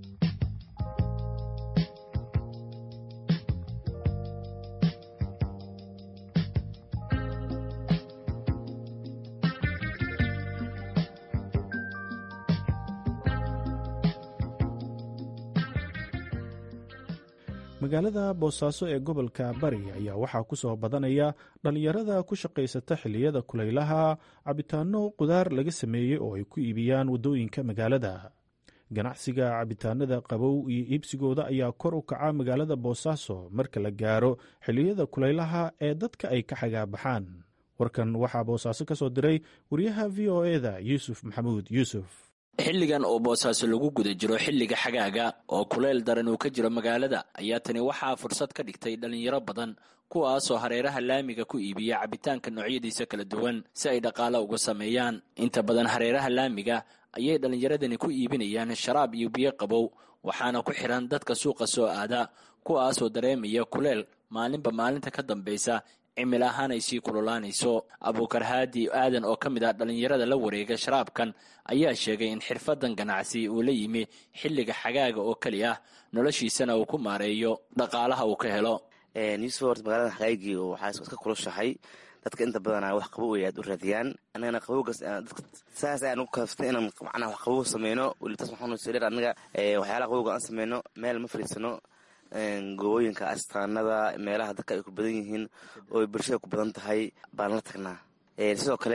magaalada boosaaso ee gobolka bari ayaa waxaa ku soo badanaya dhallinyarada ku shaqaysata xilliyada kulaylaha cabitaano qudaar laga sameeyey oo ay ku iibiyaan waddooyinka magaalada ganacsiga cabitaanada qabow iyo iibsigooda ayaa kor u kaca magaalada boosaaso marka la gaaro xilliyada kulaylaha ee dadka ay ka xagaabaxaan warkan waxaa boosaaso ka soo diray wariyaha v o eda yuusuf maxamuud yuusuf xilligan oo boosaaso lagu guda jiro xilliga xagaaga oo kuleyl daran uu ka jiro magaalada ayaa tani waxaa fursad ka dhigtay dhallinyaro badan kuwaasoo hareeraha laamiga ku iibiya cabitaanka noocyadiisa kala duwan si ay dhaqaalo uga sameeyaan inta badan hareeraha laamiga ayay dhallinyaradani ku iibinayaan sharaab iyo biyo qabow waxaana ku xiran dadka suuqa soo aada kuwaasoo dareemaya kuleyl maalinba maalinta ka dambaysa cimil ahaan ay sii kululaanayso abuukar haadi aadan oo ka mid ah dhallinyarada la wareega sharaabkan ayaa sheegay in xirfadan ganacsi uu la yimi xilliga xagaaga oo keli ah noloshiisana uu ku maareeyo dhaqaalaha uu ka helo yuusuf horta magaalada xagaagii waxaa iska kulushahay dadka inta badanaa wax qabow ay aad u raadiyaan anagana qabowgaas saas ayaan ugu kaaftay inaan macnaha wax qabow sameyno welitas waxaan soo dheer anaga waxyaalaha qabowga aan sameyno meel ma fadhiisano gobooyinka astaanada meelaha dadka ay ku badan yihiin oo bulshada ku badan tahay baan la tagnaa sidoo kale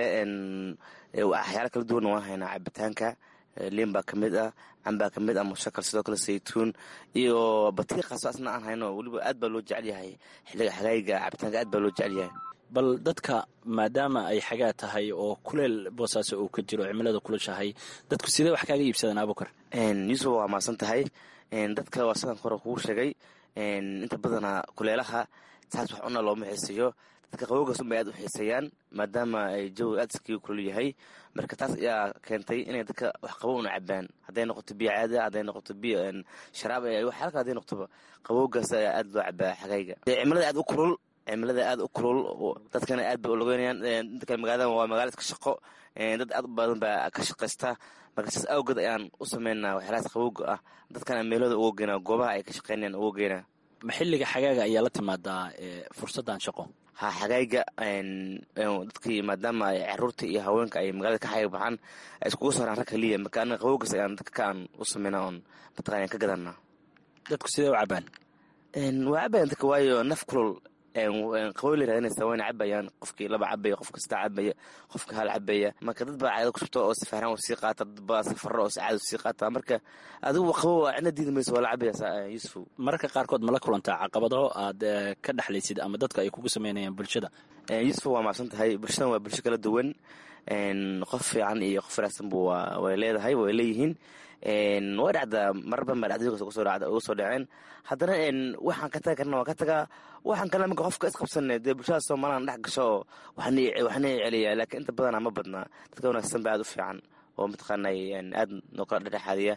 waxyaala kala duwanna waan haynaa cabitaanka liin baa kamid ah cambaa kamid ah mushakal sidoo kale saytuun iyo batiiqaaso asna aan hayno weliba aad baa loo jecel yahay xiliga xagaayiga cabitaanka aad baa loo jecel yahay bal dadka maadaama ay xagaa tahay oo kuleel boosaaso uu ka jiro cimilada kulushahay dadku sidee wax kaaga iibsadaan abukar yuusuf waa maasan tahay dadka waa sidaan hore kugu sheegay inta badanaa kuleelaha saas wax cuna looma xiiseeyo dadka qabowgaas unbay aad u xiiseeyaan maadaama ay jawiga aad iskaga kulul yahay marka taas ayaa keentay inay dadka wax qabow una cabaan hadday noqoto biyo caada hadday noqoto biyo sharaab waxyaala kale hadday noqotoba qabowgaas ayaa aad loo cabaa xagayga cimilada aad u kulul cimilada aad u kulul dadkana aad bay ulogeynayaan dadka magaalada waa magaala iska shaqo dad aad u badan baa ka shaqaysta marka saas awgeed ayaan u sameynaa waxyaalahaas qabowga ah dadkana meelooda uga geynaa goobaha ay ka shaqeynayaan uga geynaa ma xilliga xagaaga ayaa la timaadaa fursaddan shaqo ha xagayga dadkii maadaama ay caruurta iyo haweenka ay magaalada ka xaga baxaan ay iskugu saaraan rag kaliya marka anaga qabowgaas ayaan dadka ka aan u sameynaa oon mataqana ka gadanaa dadku sidee u cabaan waa cabayan dadka waayo naf kulul qaboy la raadinaysa wayna cabayaan qofkii laba cabaya qofka saddex cabaya qofka hal cabaya marka dad baa caado ku shubta oo safaaraan u sii qaata dad baa safaro oo caado sii qaata marka adigu qabow waa cidna diidi mayso waa la cabaya yuusuf mararka qaarkood ma la kulantaa caqabado aad ka dhexlaysid ama dadka ay kugu sameynayaan bulshada yuusuf waa macsan tahay bulshadan waa bulsho kala duwan qof fiican iyo qof wanaagsan bu way leedahay way leeyihiin way dhacdaa marar badan baa dhacdooyinkaas uga soo dhaceen haddana waxaan ka taga karna waan ka tagaa waxaan kalena marka qofka isqabsanne dee bulshada soomalilan dhex gasho oo waxna celiya laakiin inta badana ma badna dadka wanaagsan ba aad u fiican oo mataqaana aad noo kala dhexdhexaadiya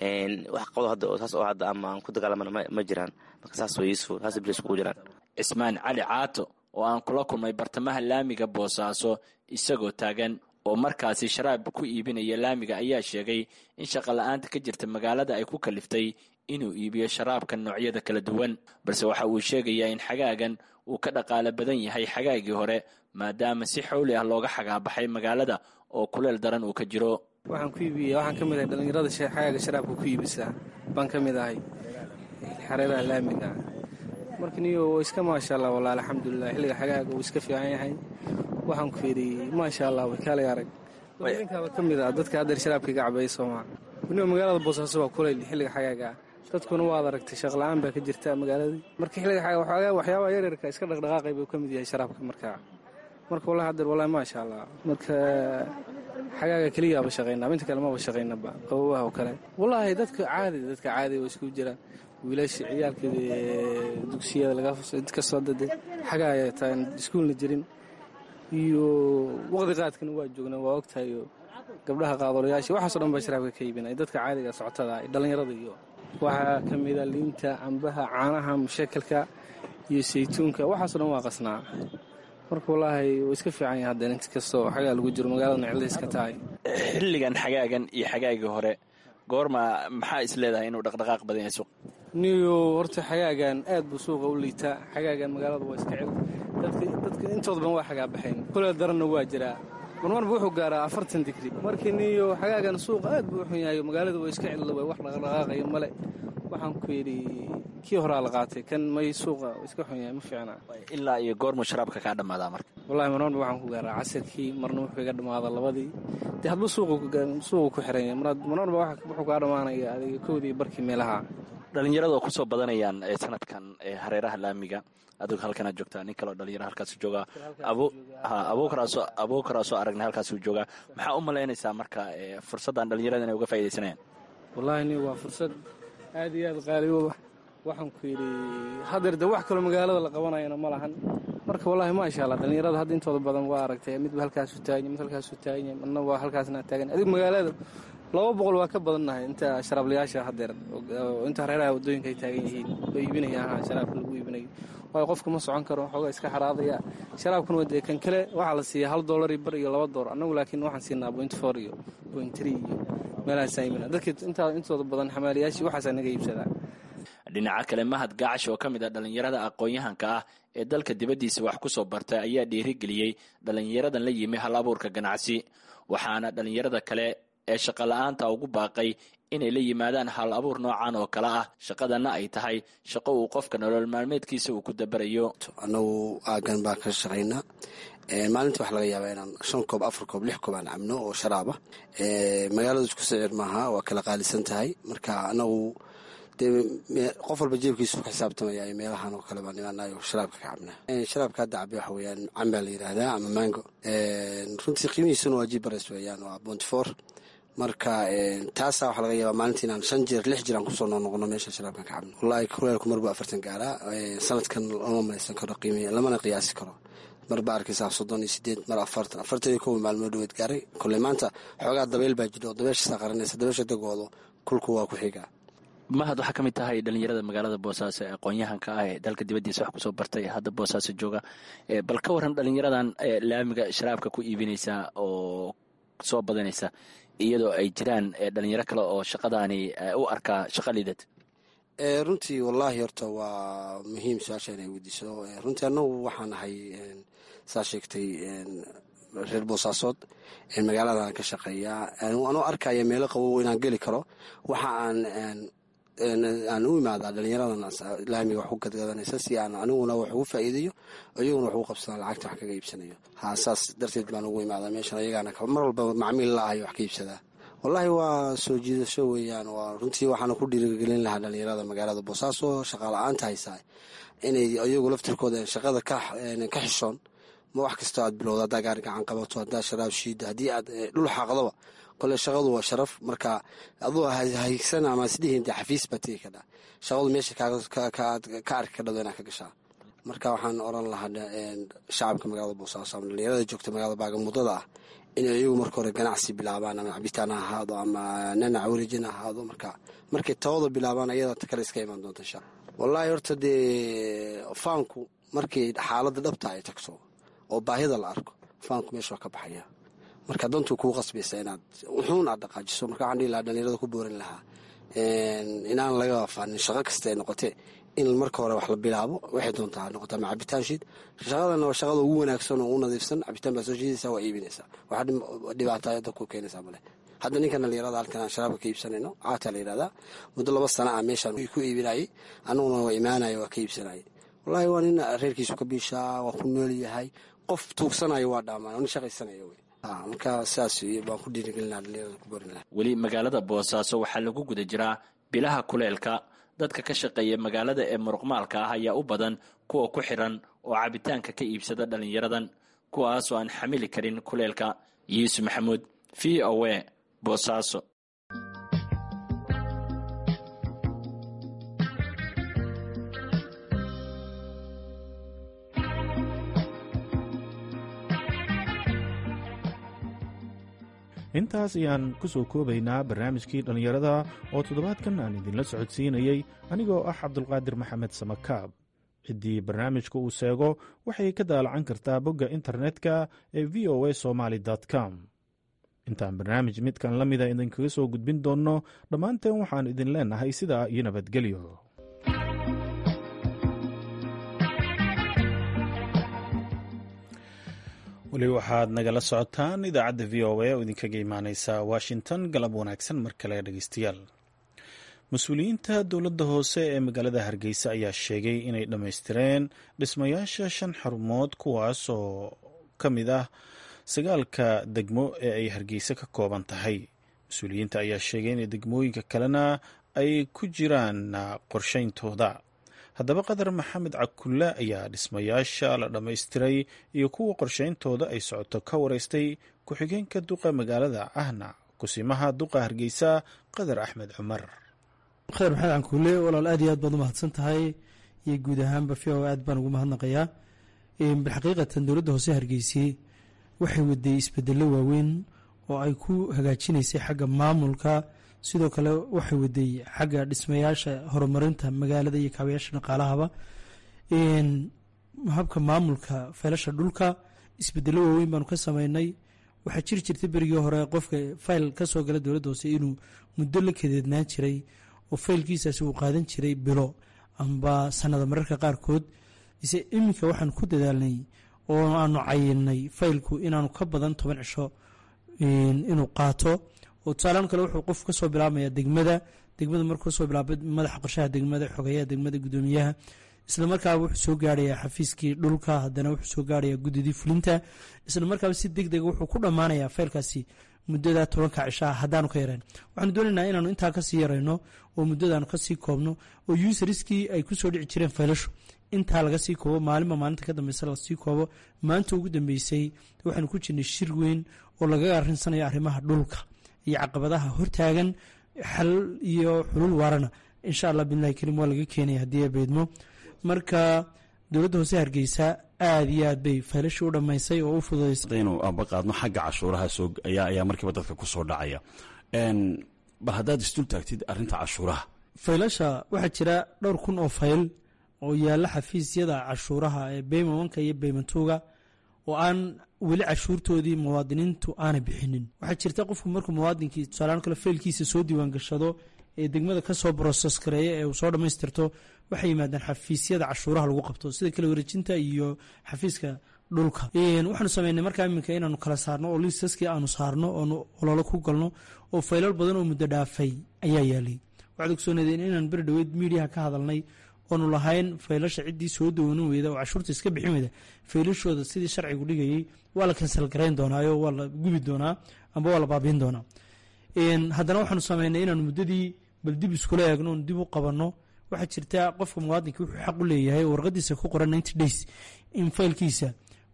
wax qabdo hadda saas oo hadda ama aan ku dagaalamana ma jiraan marka saas way yuusuf saas bulshada iskugu jiraan cismaan cali caato oo aan kula kulmay bartamaha laamiga boosaaso isagoo taagan oo markaasi sharaab ku iibinaya laamiga ayaa sheegay in shaqa la-aanta ka jirta magaalada ay ku kaliftay inuu iibiyo sharaabka noocyada kala duwan balse waxa uu sheegayaa in xagaagan uu ka dhaqaalo badan yahay xagaagii hore maadaama si xowli ah looga xagaabaxay magaalada oo kuleel daran uu ka jiro waxaan ku iibiya waxaan ka mid ahay dhallinyarada xagaaga sharaabka ku iibisaa baan ka mid ahay xareeraha laamiga marka niyo iska maasha allah walahi alxamdulilah xilliga xagaaga uu iska fiican yahay waxaan ku yidhi maasha allah way kaalay arag dadinkaaba ka mid ah dadka haddeer sharaabka iga cabeeya soomaa weliba magaalada boosaaso waa kulayl xilliga xagaaga dadkuna waad aragtay shaqla-aan baa ka jirta magaaladii marka xilliga xagaaga waxyaabaha yaryarka iska dhaqdhaqaaqay buu ka mid yahay sharaabka markaa marka wallahi haddeer wallahi maasha allah marka xagaaga keliyaaba shaqaynaa inta kale maba shaqaynaba qabowaha oo kale wallaahi dadka caadi dadka caadi waa isku jiraan wiilasha ciyaalka dugsiyada lagakasoo dade xagaaya taan iskuulna jirin iyo waqti qaadkana waa joognaa waa ogtahayo gabdhaha qaadolayaasha waxaaso dhan baa sharaabka ka iibinay dadka caadiga socotada dhallinyarada iyo waxaa ka mida liinta cambaha caanaha mushakalka iyo saytuunka waxaaso dhan waa qasnaa marka wallaahi wuu iska fiican yahay haddeen inta kastoo xagaa lagu jiro magaaladana cilda iska tahay xilligan xagaagan iyo xagaagii hore goorma maxaa is leedahay inuu dhaqdhaqaaq badan yahay suuq niyo horta xagaagan aad buu suuqa u liitaa xagaagan magaalada waa iska cel dadka intooda ban waa xagaabaxayn kuleel daranna waa jiraa marmarba wuxuu gaaraa afartan digri markii niyo xagaagan suuqa aad buu u xun yahay magaalada waa iska cel wax dhaqdhaqaaqayo male waxaan ku yidhi kii horaa la qaatay kan may suuqa iska xun yahay ma fiicna ilaa iyo goormuu sharaabka kaa dhammaadaa marka wallahi marmarba waxaan ku gaaraa casirkii marna wuxuu iga dhammaadaa labadii dee hadba suuqu ku xiran yahay marmarba wuxuu kaa dhammaanaya adiga kowdii barkii meelaha dhalinyarada oo kusoo badanayaan sanadkan hareeraha laamiga adigu halkanaad joogtaa nin kaleo dhalinyaro halkaasuu joogaa abuukaraasoo aragnay halkaasuu joogaa maxaa u malaynaysaa marka fursaddan dhalinyarada inay uga faaidaysanayaan wallahi ni waa fursad aad iyo aad qaaliyoba waxaan ku yidhi hadeer de wax kaloo magaalada la qabanayana ma lahan marka wallahi maasha allah dhalinyarada hadda intooda badan waa aragtay midba halkaasu taaganya mid halkaasu taaganya midna waa halkaasna taagan adigu magaalada laba boqol waa ka badannahay inta sharaablayaasha hadeer inta hareeraha waddooyinka ay taagan yihiin oo iibinayaan sharaabka lagu iibinayo waayo qofka ma socon karo xoogaa iska xaraadaya sharaabkuna waa dee kan kale waxaa la siiya hal doolar iyo bar iyo laba doolar annagu laakiin waxaan siinaa point four iyo point three iyo meelahaasaa iibina dadka intaa intooda badan xamaaliyaashii waxaasaa naga iibsadaa dhinaca kale mahad gaacash oo ka mid ah dhallinyarada aqoon-yahanka ah ee dalka dibaddiisa wax ku soo bartay ayaa dhiirigeliyey dhallinyaradan la yimi hal abuurka ganacsi waxaana dhallinyarada kale ee shaqola'aanta ugu baaqay inay la yimaadaan hal abuur noocan oo kale ah shaqadanna ay tahay shaqo uu qofka nolol maalmeedkiisa uu ku dabarayo annagu aagan baan ka shaqaynaa maalintii waxaa laga yaabaa inaan shan koob afar koob lix koob aan cabno oo sharaaba magaaladu isku sicir maaha waa kala qaalisan tahay marka anagu dee qof walba jeebkiisu ku xisaabtamaya meelahan oo kale baan imaanayo sharaabka ka cabnaa sharaabka hadda cabe waxa weeyaan cambaa la yidhaahdaa ama mango runtii qiimihiisuna waa jibares weeyaan waa bonty four marka taasaa waxaa laga yaabaa maalintii inaan shan jeer lix jeer aan kusoo noqnoqono meesha sharaabkan ka cabno wallahi kuleelku marbu afartan gaaraa sanadkan lama malaysan karo qiimi lamana qiyaasi karo mar baa arkaysaa soddon iyo sideed mar afartan afartan iyo kow maalmood dhaweed gaaray kolley maanta xoogaa dabeyl baa jiro dabeeshasaa qaranaysa dabeesha dagoodo kulku waa ku xigaa mahad waxaa ka mid tahay dhalinyarada magaalada boosaaso ee aqoon-yahanka ah ee dalka dibaddiisa wax kusoo bartay ee hadda boosaaso jooga bal ka waran dhalinyaradan laamiga sharaabka ku iibinaysa oo soo badanaysa iyadoo ay jiraan dhalinyaro kale oo shaqadaani u arkaa shaqa liidad runtii wallaahi horta waa muhiim su-aasha inay weydiiso runtii annagu waxaan ahay saa sheegtay reer boosaasood magaaladan ka shaqeeyaa anuu arkaya meelo qabow inaan geli karo waxa aan aan u imaadaa dhalinyaradan laamiga wax ku gadgadanaysa si aan aniguna wax ugu faa'iidayo iyaguna wax ugu qabsadaan lacagta wax kaga iibsanayo ha saas darteed baan ugu imaadaa meeshan ayagaana mar walba macmiil la ahayo wax ka iibsadaa wallaahi waa soo jiidasho weeyaan waa runtii waxaana ku dhiirigelin lahaa dhalinyarada magaalada boosaaso shaqaala-aanta haysaa inay iyagu laftirkooda shaqada ka xishoon ma wax kastoo aad bilowda haddaa gaari gacan qabato haddaa sharaab shiida haddii aad dhul xaaqdoba kole shaqadu waa sharaf marka aduu haygsan ama isdhihin dee xafiis baa tegi kadhaa shaqadu meesha ka arki ka dhado inaad ka gashaa marka waxaan oran lahaa shacabka magaalada boosaaso ama dhalinyarada joogta magaalada baagamuddada ah inay iyagu marka hore ganacsi bilaabaan ama cabitaan ha ahaado ama nanac wareejin ha ahaado marka markay tawada bilaabaan ayada ta kale iska imaan doonta insha wallaahi horta dee faanku markii xaaladda dhabta ay tagto oo baahida la arko faanku meesha waa ka baxaya marka dantuu kuu qasbaysa inaad wuxuun aad dhaqaajiso marka waxaan dhihi lahaa dhalinyarada ku boorin lahaa inaan laga faanin shaqo kasta ay noqotee in marka hore wax la bilaabo waxay doontaa ha noqota ama cabitaan shiid shaqadana waa shaqada ugu wanaagsan oo u nadiifsan cabitaan baa soo shiidaysaa waa iibinaysaa wax dhibaata dadka ku keenaysaa male hadda ninkan dhalinyarada halkan aan sharaabka ka iibsanayno caataa la yidhahdaa muddo laba sana ah meeshaan ku iibinayay annaguna waa imaanaya waa ka iibsanayay wallaahi waa nin reerkiisu ka biishaa waa ku nool yahay qof tuugsanayo waa dhaamaan oo nin shaqaysanaya wey marka saas baan ku dhiirigelinaa dhalinyarada ku borin laha weli magaalada boosaaso waxaa lagu guda jiraa bilaha kuleelka dadka ka shaqeeya magaalada ee muruqmaalka ah ayaa u badan kuwa ku xiran oo cabitaanka ka iibsada dhallinyaradan kuwaasoo aan xamili karin kuleelka yuusuf maxamuud v o a boosaaso intaas ayaan ku soo koobaynaa barnaamijkii dhallinyarada oo toddobaadkan aan idinla socodsiinayey anigoo ah cabdulqaadir maxamed samakaab ciddii barnaamijka uu seego waxay ka daalacan kartaa bogga internetka ee v o a somaali com intaan barnaamij midkan la mida idinkaga soo gudbin doonno dhammaanteen waxaan idin leennahay sidaa iyo nabadgelyo weli waxaad nagala socotaan idaacadda v o a oo idinkaga imaaneysa washington galab wanaagsan mar kale dhegeystayaal mas-uuliyiinta dowladda hoose ee magaalada hargeysa ayaa sheegay inay dhammaystireen dhismayaasha shan xarumood kuwaas oo ka mid ah sagaalka degmo ee ay hargeysa ka kooban tahay mas-uuliyiinta ayaa sheegay in degmooyinka kalena ay ku jiraan qorsheyntooda haddaba qadar maxamed cakulle ayaa dhismayaasha la dhammaystiray iyo kuwa qorsheyntooda ay socoto ka wareystay ku-xigeenka duqa magaalada ahna kusimaha duqa hargeysa qadar axmed cumar khayr maxamed cankuule walaal aad iyo aad baad u mahadsan tahay iyo guud ahaanba v o aad baan ugu mahadnaqayaa bilxaqiiqatan dowladda hoose hargeysay waxay waday isbedelo waaweyn oo ay ku hagaajinaysay xagga maamulka sidoo kale waxay waday xagga dhismayaasha horumarinta magaalada iyo kaabayaasha dhaqaalahaba habka maamulka faylasha dhulka isbedelo waaweyn baanu ka sameynay waxaa jiri jirtay berigii hore qofka fayl kasoo gala dowladda hoose inuu muddo la kadeednaan jiray oo faylkiisaasi uu qaadan jiray bilo amba sanada mararka qaarkood ise iminka waxaan ku dadaalnay oo aanu cayinay faylku inaanu ka badan toban cisho inuu qaato oo tusaalahan kale wuxuu qof kasoo bilaabmaya degmada degmada markuu kasoo bilaaba madaxa qorshaha degmada xogeyaha degmada gudoomiyaha isla markaaba wuxuu soo gaaraya xafiiskii dhulka hadana wuxuu soo gaaraya gudidii fulinta isla markaaba si deg dega wuxuu ku dhammaanaya faylkaasi muddada tobanka cishaa haddaanu ka yareen waxaanu doonaynaa inaanu intaa kasii yarayno oo muddadaanu kasii koobno oo usariskii ay kusoo dhici jireen faylashu intaa laga sii koobo maalinba maalinta ka dambeysa lasii koobo maanta ugu dambeysay waxaanu ku jirnay shir weyn oo lagaga arinsanayo arrimaha dhulka iyo caqabadaha hortaagan xal iyo xulul waarana insha allah bilahi karim waa laga keenaya haddii ay beydmo marka dowladda hoose hargeysa aada iyo aad bay faylashii u dhammaysay oo u fududaysay hadaynu aba qaadno xagga cashuuraha soo ayaa ayaa markiiba dadka ku soo dhacaya bal haddaad isdul taagtid arrinta cashuuraha faylasha waxaa jira dhowr kun oo fayl oo yaalla xafiisyada cashuuraha ee beyman wanka iyo beyman tuuga oo aan weli cashuurtoodii muwaadiniintu aanay bixinin waxaa jirta qofku markuu muwaadinkii tusaalahaan kale faylkiisa soo diiwaan gashado ee degmada kasoo broses gareeya ee uu soo dhammaystirto waxay yimaadaan xafiisyada cashuuraha lagu qabto sida kala wareejinta iyo xafiiska dhulka waxaanu sameynay markaa iminka inaanu kala saarno oo liisaskii aanu saarno oonu ololo ku galno oo faylal badan oo muddo dhaafay ayaa yaalay waxaad ogsoonaydeen inaan beri dhaweyd miidiyaha ka hadalnay oonu lahayn faylasha ciddii soo dawoonin weyda oo cashuurta iska bixin weyda faylashooda sidii sharcigu dhigayay waa la kansal garayn doonaayo waa la gubi doonaa amba waa la baabiin doonaa haddana waxaanu sameynay inaanu muddadii bal dib iskula eegno oon dib u qabanno waxaa jirta qofka muwaadinka wuxuu xaq u leeyahay oo warqadiisa ku qoran ninety days in faylkiisa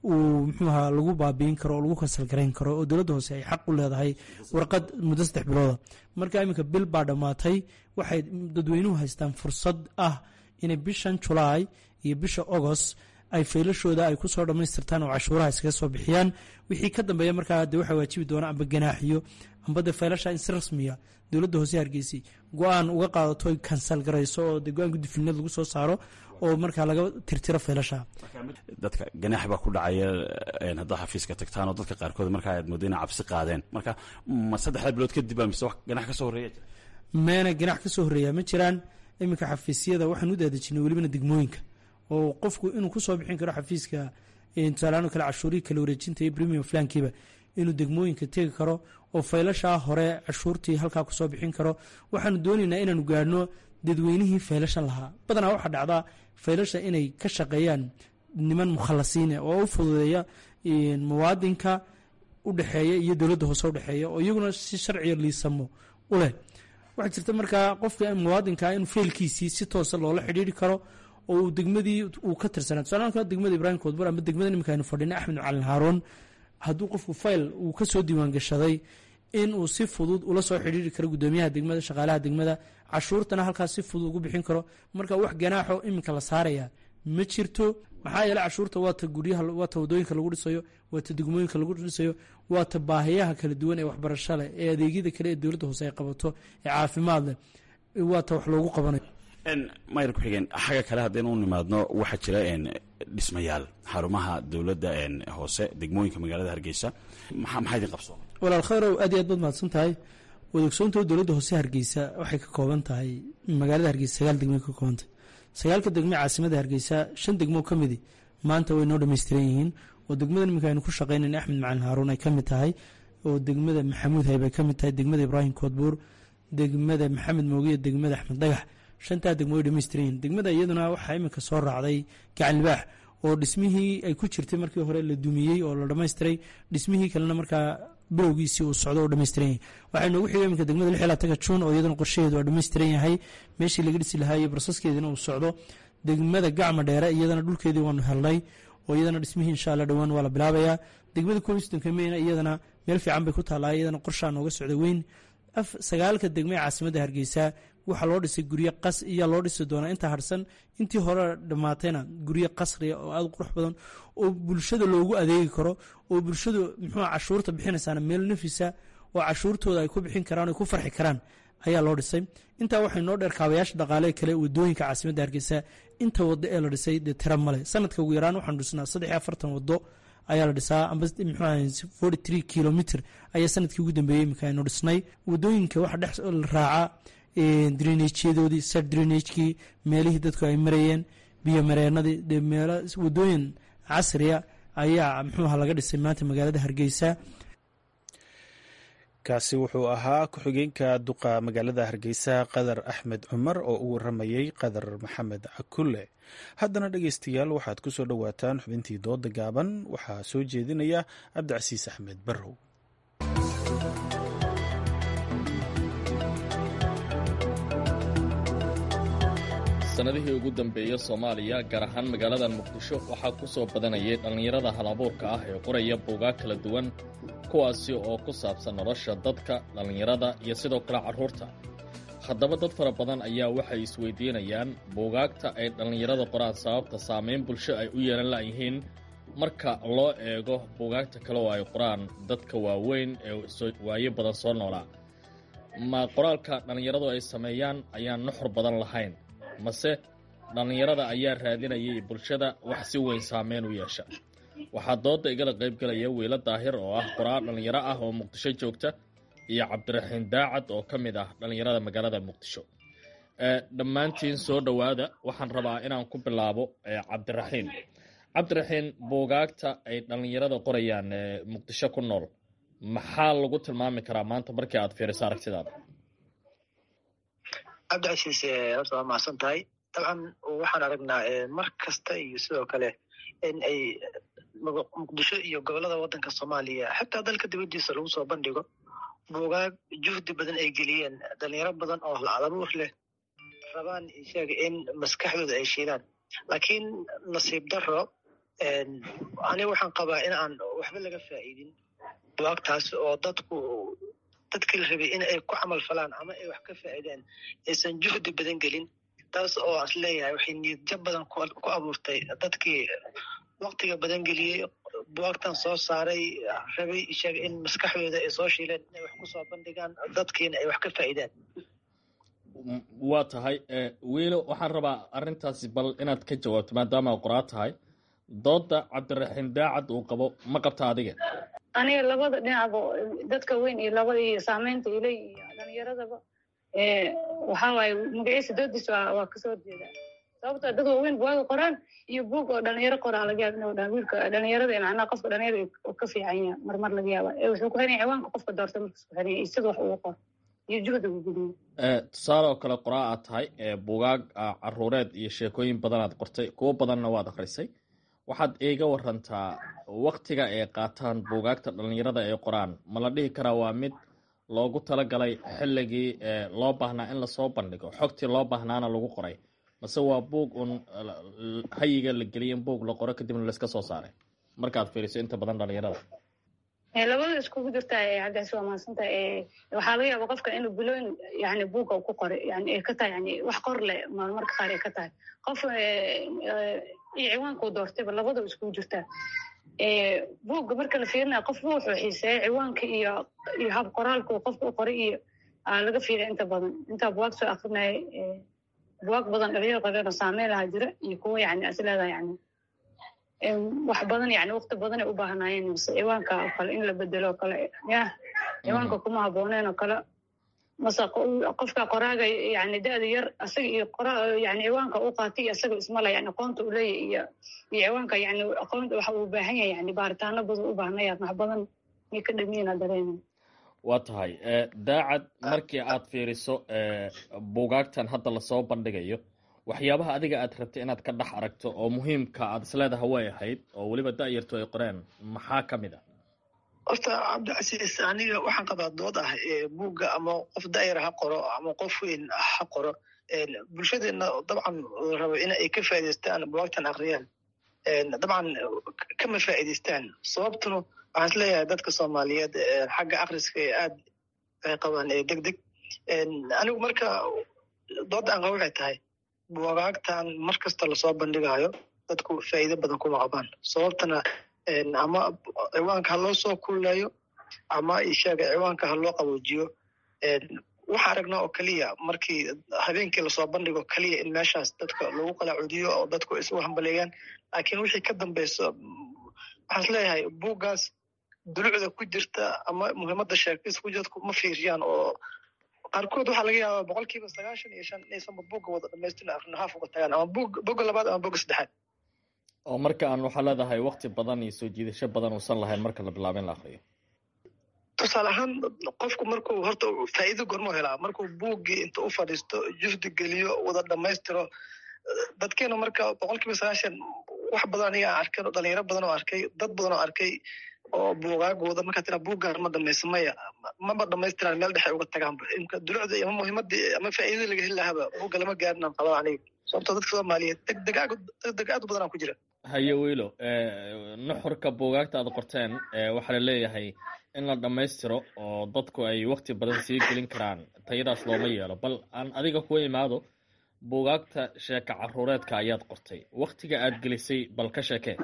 uu muxuu ahaa lagu baabiin karo oo lagu kasalgarayn karo oo dowladda hoose ay xaq u leedahay warqad muddo saddex bilooda marka iminka bil baa dhammaatay waxay dadweynuhu haystaan fursad ah inay bishan julaay iyo bisha agost ay faylashooda ay kusoo dhammaystirtaan oo cashuuraha iskaga soo bixiyaan wixii ka dambeeya markaa de waxaa waajibi doona amba ganaaxiyo amba de faylasha in si rasmiya dowladda hoose hargeysa go-aan uga qaadato ay kansal garayso oo de go-aan guddifulineed lagu soo saaro oo markaa laga tirtiro faylasha dadka ganaax baa ku dhacaya haddaad xafiiska tagtaan oo dadka qaarkood markaa aad moodo inay cabsi qaadeen marka ma saddexda bilood kadib baa mise wax ganax ka soo horreeya meena ganax ka soo horreeyaa ma jiraan iminka xafiisyada waxaan u daadejinay welibana degmooyinka oo qofku inuu kusoo bixin karo xafiiska tusaalahaan kale cashuurihii kala wareejinta iyo premium flankiiba inuu degmooyinka tegi karo oo faylashaa hore cashuurtii halkaa kusoo bixin karo waxaanu doonaynaa inaanu gaadhno dadweynihii faylashan lahaa badanaa waxaa dhacdaa faylasha inay ka shaqeeyaan niman mukhalasiine oo u fududeeya muwaadinka udhexeeya iyo dowladda hoose udhexeeya oo iyaguna si sharciga liisamo u leh waxaa jirta markaa qofka muwaadinka inuu faylkiisii si toosa loola xidhiiri karo oo uu degmadii uu ka tirsanaa tusaalaanka degmada ibraahim koodbar ama degmada nimanka aynu fadhina axmed macalin haaroon hadduu qofku fayl uu ka soo diiwaan gashaday in uu si fudud ula soo xidhiiri karo guddoomiyaha degmada shaqaalaha degmada cashuurtana halkaas si fudud ugu bixin karo marka wax ganaaxo iminka la saaraya ma jirto maxaa yeele cashuurta waata guryaha waata wadooyinka lagu dhisayo waata degmooyinka lagu dhisayo waata baahiyaha kala duwan ee waxbarasho leh ee adeegyada kale ee dowladda hoose ay qabato ee caafimaad leh waata wax loogu qabanayo mayr ku-xigeen xagga kale haddaynu u nimaadno waxaa jira dhismayaal xarumaha dowladda hoose degmooyinka magaalada hargeysa maxaa idin qabsoon walaal khayrow aad iyo aad baad mahadsan tahay wadoogsoonta dowladda hoose hargeysa waxay ka kooban tahay magaalada hargeysa sagaal degmo ka koobantah sagaalka degme caasimada hargeysa shan degmo ka midi maanta way noo dhammaystiran yihiin oo degmada niminka aynu ku shaqaynayn axmed macalin haaruun ay ka mid tahay oo degmada maxamuud hayb ay ka mid tahay degmada ibraahim koodbuur degmada maxamed moogiya degmada axmed dhagax shantaa degmo way dhamaystiran yihiin degmada iyaduna waxaa iminka soo raacday gacan libaax oo dhismihii ay ku jirtay markii hore la dumiyey oo la dhammaystiray dhismihii kalena markaa bilowgiisii uu socdo oo dhammaystiran yahay waxaa inoogu xigay iminka degmada lix iyo labatanka juun oo iyadana qorshaheedu waa dhammaystiran yahay meeshii laga dhisi lahaa iyo barsaskeediina uu socdo degmada gacma dheere iyadana dhulkeedii waanu helnay oo iyadana dhismihii insha alla dhowaan waa la bilaabayaa degmada komistonka meyna iyadana meel fiican bay ku taallaa iyadana qorshaa nooga socda weyn sagaalka degme ee caasimadda hargeysa waxaa loo dhisay guryo qas iyaa loo dhisi doonaa inta harsan intii hore dhammaatayna guryo qasriya oo aada u qurux badan oo bulshada loogu adeegi karo oo bulshadu muxuu cashuurta bixinaysaana meel nafisa oo cashuurtooda ay ku bixin karaan ay ku farxi karaan ayaa loo dhisay intaa waxay noo dheer kaabayaasha dhaqaale kale wadooyinka caasimadda hargeysa inta wado ee la dhisay dee tira male sanadka ugu yaraan waxaanu dhisnaa saddex iyo afartan wado ayaa la dhisaa amba muxuu forty three kilomitr ayaa sanadkii ugu dambeeyey iminka aynu dhisnay wadooyinka waxa dhex raaca drenagyadoodii sar drenagekii meelihii dadku ay marayeen biyo mareenadii dee meelo wadooyin casriya ayaa muxuuha laga dhisay maanta magaalada hargeysa kaasi wuxuu ahaa ku-xigeenka duqa magaalada hargeysa qadar axmed cumar oo u waramayey qadar maxamed cakule haddana dhegeystayaal waxaad ku soo dhowaataan xubintii dooda gaaban waxaa soo jeedinaya cabdicasiis axmed barrow sanadihii ugu dambeeya soomaaliya gaar ahaan magaalada muqdisho waxaa ku soo badanayay dhallinyarada hal-abuurka ah ee qoraya buugaag kala duwan kuwaasi oo ku saabsan nolosha dadka dhallinyarada iyo sidoo kale carruurta haddaba dad fara badan ayaa waxay isweydiinayaan buugaagta ay dhallinyarada qoraan sababta saamayn bulsho ay u yeelan la'yihiin marka loo eego buugaagta kale oo ay qoraan dadka waaweyn ee waayo badan soo noolaa ma qoraalka dhallinyaradu ay sameeyaan ayaan nuxur badan lahayn mase dhallinyarada ayaa raadinayay bulshada wax si weyn saameyn u yeesha waxaa dooda igala qaybgelaya wiilo daahir oo ah qoraal dhallinyaro ah oo muqdisho joogta iyo cabdiraxiin daacad oo ka mid ah dhallinyarada magaalada muqdisho dhammaantiin soo dhowaada waxaan rabaa inaan ku bilaabo cabdiraxiin cabdiraxiin buugaagta ay dhallinyarada qorayaan muqdisho ku nool maxaa lagu tilmaami karaa maanta markii aad fiiriso aragtidaada cabdicasiis horta waa mahadsan tahay dabcan waxaan aragnaa mar kasta iyo sidoo kale in ay muqdisho iyo gobolada waddanka soomaaliya xataa dalka dibaddiisa lagu soo bandhigo buugaag juhdi badan ay geliyeen dhalinyaro badan oo hal-abuur leh rabaan sheega in maskaxdooda ay shiidaan laakiin nasiib daro aniga waxaan qabaa in aan waxba laga faa'iidin buwaagtaas oo dadku dadkii la rabay in ay ku camal falaan ama ay wax ka faa'iidaan aysan juhdi badan gelin taas oo as leeyahay waxay niyadjab badan ku abuurtay dadkii waktiga badan geliyey buwaagtan soo saaray rabay sheega in maskaxdooda ay soo shiileen inay wax ku soo bandhigaan dadkiina ay wax ka faa'iidaan waa tahay wiilo waxaan rabaa arrintaasi bal inaad ka jawaabto maadaama qoraa tahay dooda cabdiraxiim daacad uu qabo ma qabta adiga aniga labada dhinacba dadka weyn iyo labada iyo saameynta ilay iyo dhalinyaradaba waxaa waaye magaciisa doodiis waa kasoo horjeedaa sababtoo dad waaweyn buwaaga qoraan iyo buug oo dhalinyaro qoraa laga yaaba inuu wiilka dhalinyarada macnaha qofka dhalinyarada ka fiican yaha marmar laga yaaba wuxuu ku xiranya ciwaanka qofka doorta markas ku xiranya iyo sida wax ugu qor iyo juhda uu geliyo tusaale oo kale qoraa aad tahay buugaag caruureed iyo sheekooyin badan aad qortay kuwo badanna waad akrisay waxaad iiga warantaa waktiga ay qaataan buugaagta dhalinyarada ay qoraan ma la dhihi karaa waa mid loogu talagalay xilligii loo baahnaa in lasoo bandhigo xogtii loo baahnaana lagu qoray mase waa buug uun hayiga la geliya in buug la qoro kadibna laiska soo saaray markaad fiiriso inta badan dhalinyarada labada iskugu jirta cabdicasi waa mahadsanta waxaa laga yaaba qofka inuu bilooyin yani buugga ku qoray yani ay ka tahay yani wax qor leh marmarka qaar ay ka tahay qof iyo ciwaankuu doortayba labada iskugu jirtaa buugga marka la fiirinaya qofba wuxuu xiiseeya ciwaanka iyo iyo hab qoraalku qofka u qoray iyo laga fiiriya inta badan intaa buwaag soo akrinaya buwaag badan dhalinyaro qoreen oo saameyn lahaa jira iyo kuwo yani is leedahay yani wax badan yani wakti badan ay u baahnaayeen mase ciwaanka oo kale in la bedelo oo kale yah ciwaanka kuma habooneen oo kale mase qofka qoraaga yani da-da yar asaga iyo qora yani ciwaanka u qaatay iyo asaga ismala yani aqoonta u leeyahy iyo iyo ciwaanka yani aqoonta waxa uu baahan yahay yani baaritaano badan u baahnaya wax badan may ka dhamiina dareemay waa tahay daacad markii aad fiiriso buugaagtan hadda lasoo bandhigayo waxyaabaha adiga aad rabtay inaad ka dhex aragto oo muhiimka aad isleedaha way ahayd oo weliba da-yartu ay qoreen maxaa ka mid a horta cabdicasiis aniga waxaan qabaa dood ah buugga ama qof da-yar ha qoro ama qof weyn ha qoro bulshadeena dabcan rabo in ay ka faa'idaystaan buwaagtan akriyaan dabcan kama faa'idaystaan sababtuna waxaan is leeyahay dadka soomaaliyeed xagga akriska ee aad ay qabaan deg deg anigu marka doodda aan qaba waxay tahay buwagaagtan mar kasta lasoo bandhigayo dadku faa'iido badan kuma qabaan sababtana ama ciwaanka ha loo soo kulleeyo ama isheega ciwaanka ha loo qaboojiyo waxaa aragnaa oo keliya markii habeenkii lasoo bandhigo keliya in meeshaas dadka lagu qalaacudiyo oo dadku isu hambaleeyaan laakiin wixii ka dambeyso waxaan is leeyahay buuggaas dulucda ku jirta ama muhiimadda sheekis ku jirta ma fiiriyaan oo qaarkood waxaa laga yaabaa boqol kiiba sagaashan iyo shan inaysanba buugga wada dhamaystirna akrino haaf uga tagaan ama buug bogga labaad ama bogga saddexaad oo marka aan waxaa leedahay wakti badan iyo soo jiidasho badan uusan lahayn marka la bilaabo in la akriyo tusaale ahaan qofku markuu horta faa'iido gormuu helaa markuu buuggii inta u fadhiisto juhdi geliyo wada dhammaystiro dadkeena marka boqol kiiba sagaashan wax badan aniga aan arkay dhalinyaro badan oo arkay dad badan oo arkay oo buugaagooda markaa tira buuggaan ma dhamaysa maya maba dhamaystiraan meel dhexe uga tagaanba imka dulucda ama muhiimadii ama faa'iidada laga heli lahaba buugga lama gaarin aan qabaa aniga sababtoo dadka soomaaliyeed degdeg degdeg aad u badan aan ku jira haye wiilo nuxurka buugaagta aad qorteen waxaa la leeyahay in la dhammaystiro oo dadku ay wakti badan sii gelin karaan tayadaas looma yeelo bal aan adiga kuwa imaado buugaagta sheeka caruureedka ayaad qortay waktiga aad gelisay bal ka sheekee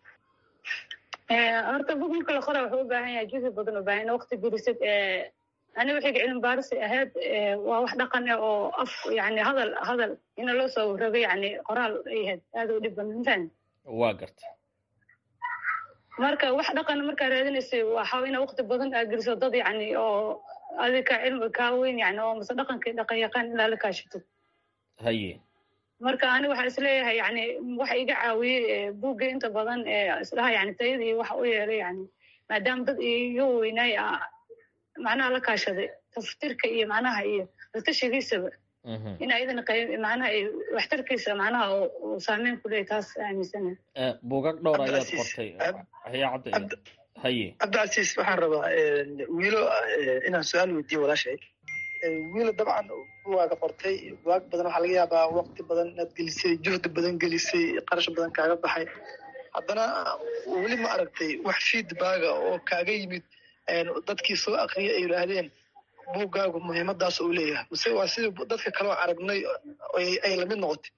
horta bug marka la qora wuxuu u baahan yahay juhdi badan u baahan wakti gelisid ani waxayga cilmi baarisi ahayd waa wax dhaqan ah oo af yani hadal hadal ina loo soo rogay yani qoraal ay ahayd aad u dhib badan mafahmi waa garta marka wax dhaqan markaa raadinaysay waxa ina wakti badan aad geliso dad yani oo adika cilmi kaa weyn yani oo mase dhaqankii dhaqan yaqaan ilaa la kaashito haye marka ani waxaa isleeyahay yani waxa iga caawiyey buugga inta badan isdhaha yani tayadii waxa u yeelay yani maadaama dad iga weynaay macnaha la kaashaday taftirka iyo macnaha iyo latashigiisaba in ayadana macnaha waxtarkiisa macnaha uu saameyn ku leeyahy taas aaminsana buugag dhowr ayaad qortay haya cabdi haye cabdicasiis waxaan rabaa wiilo inaan su-aal weydiiyo walaashay wiilo dabcan buwaaga qortay buwaag badan waxaa laga yaabaa wakti badan inaad gelisay juhdi badan gelisay qarash badan kaaga baxay haddana weli ma aragtay wax feedbacga oo kaaga yimid dadkii soo akriya ay yidhaahdeen buuggaagu muhiimadaas uu leeyahay mise waa sidii dadka kaloo aragnay ay lamid noqotay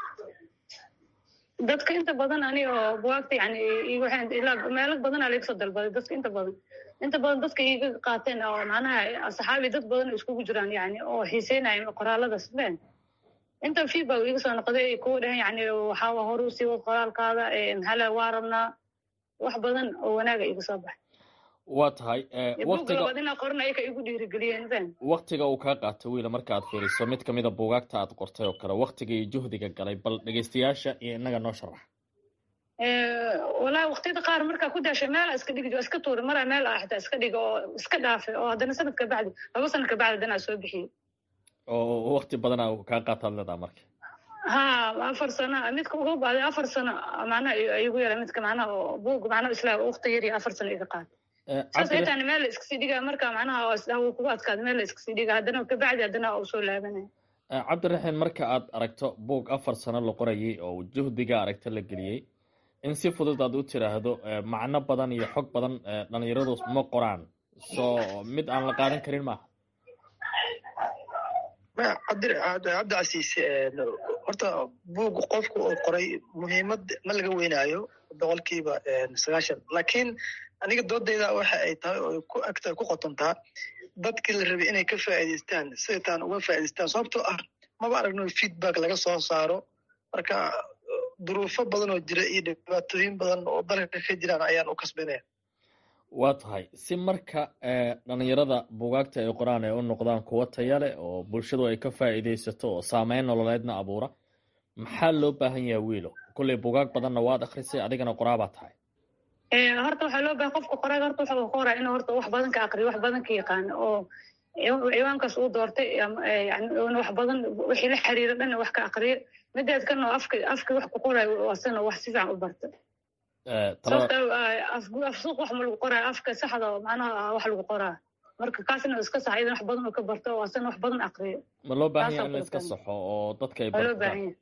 dadka inta badan ani oo buwaagta yani ilaa meelo badanaa laga soo dalbaday dadka inta badan inta badan dadka iga qaateen oo macnaha asxaabi dad badan oo iskugu jiraan yani oo xiiseynaya qoraalada sleen inta feedback iga soo noqday ay kuwa dhahan yani waxaa hore usii wad qoraalkaada maxaa waa rabnaa wax badan oo wanaaga iga soo baxay waa tahay buuglabaad inaa qoran ayaka igu dhiirigeliyeen ben waktiga uu kaa qaato wiila marka aad fiiriso mid kamida buugaagta aad qortay oo kale waktiga iyo juhdiga galay bal dhegeystayaasha iyo inaga noo sharax walahi waktiyada qaar markaa ku daashay meela iska dhigi iska tuuri maraa meel ah xitaa iska dhiga oo iska dhaafay oo haddana sanad ka bacdi laba sanad ka bacdi haddana soo bixiyey oo wakti badana kaa qaataad leedaha marka ha afar sano midka ugu baaday afar sano macnaha igu yara midka macnaha oo buug macnaha isla wakti yar iyo afar sano iga qaatay saas ay tahay meel la iskasii dhigaa marka macnaha wuu kugu adkaada meel la iskasii dhigaa haddana kabacdi haddana uu soo laabanaya cabdiraxiin marka aad aragto buug afar sano la qorayay oo juhdiga aragto la geliyey in si fudud aad u tiraahdo macno badan iyo xog badan dhalinyaradu ma qoraan so mid aan la qaadan karin maaha cabdicasiis horta buug qofku uu qoray muhiimad ma laga weynaayo boqolkiiba sagaashan laakiin aniga doodayda waxa ay tahay oo ku agta ku qotontaa dadkii la rabay inay ka faa'iidaystaan sidataan uga faa'idaystaan sababtoo ah maba aragno feedback laga soo saaro marka duruufo badan oo jira iyo dhibaatooyin badan oo dalka ka jiraan ayaan u kasbanaya waa tahay si marka dhalinyarada buugaagta ay qoraan ay u noqdaan kuwo taya leh oo bulshadu ay ka faa'iidaysato oo saameyn nololeedna abuura maxaa loo baahan yahay wiilo kolley buugaag badanna waad akrisay adigana qoraabaa tahay horta waxaa loo bahay qofka qoraaga horta waxa uu qoraa inuu horta wax badan ka aqriyo wax badan ka yaqaano oo ciwaankaas uu doortay yani wax badan wixii la xiriira dhan wax ka aqriyo mideed kan oo afka afka wax ku qorayo asana wax si fiican u barta sababta afsuuq wax ma lagu qoraayo afka saxda oo macnaha wax lagu qoraa marka kaasna iska sax idan wax badan oo ka barto oo asana wax badan aqriyo ma loo baahan yahay in la iska saxo oo dadka ay loo baahan yahay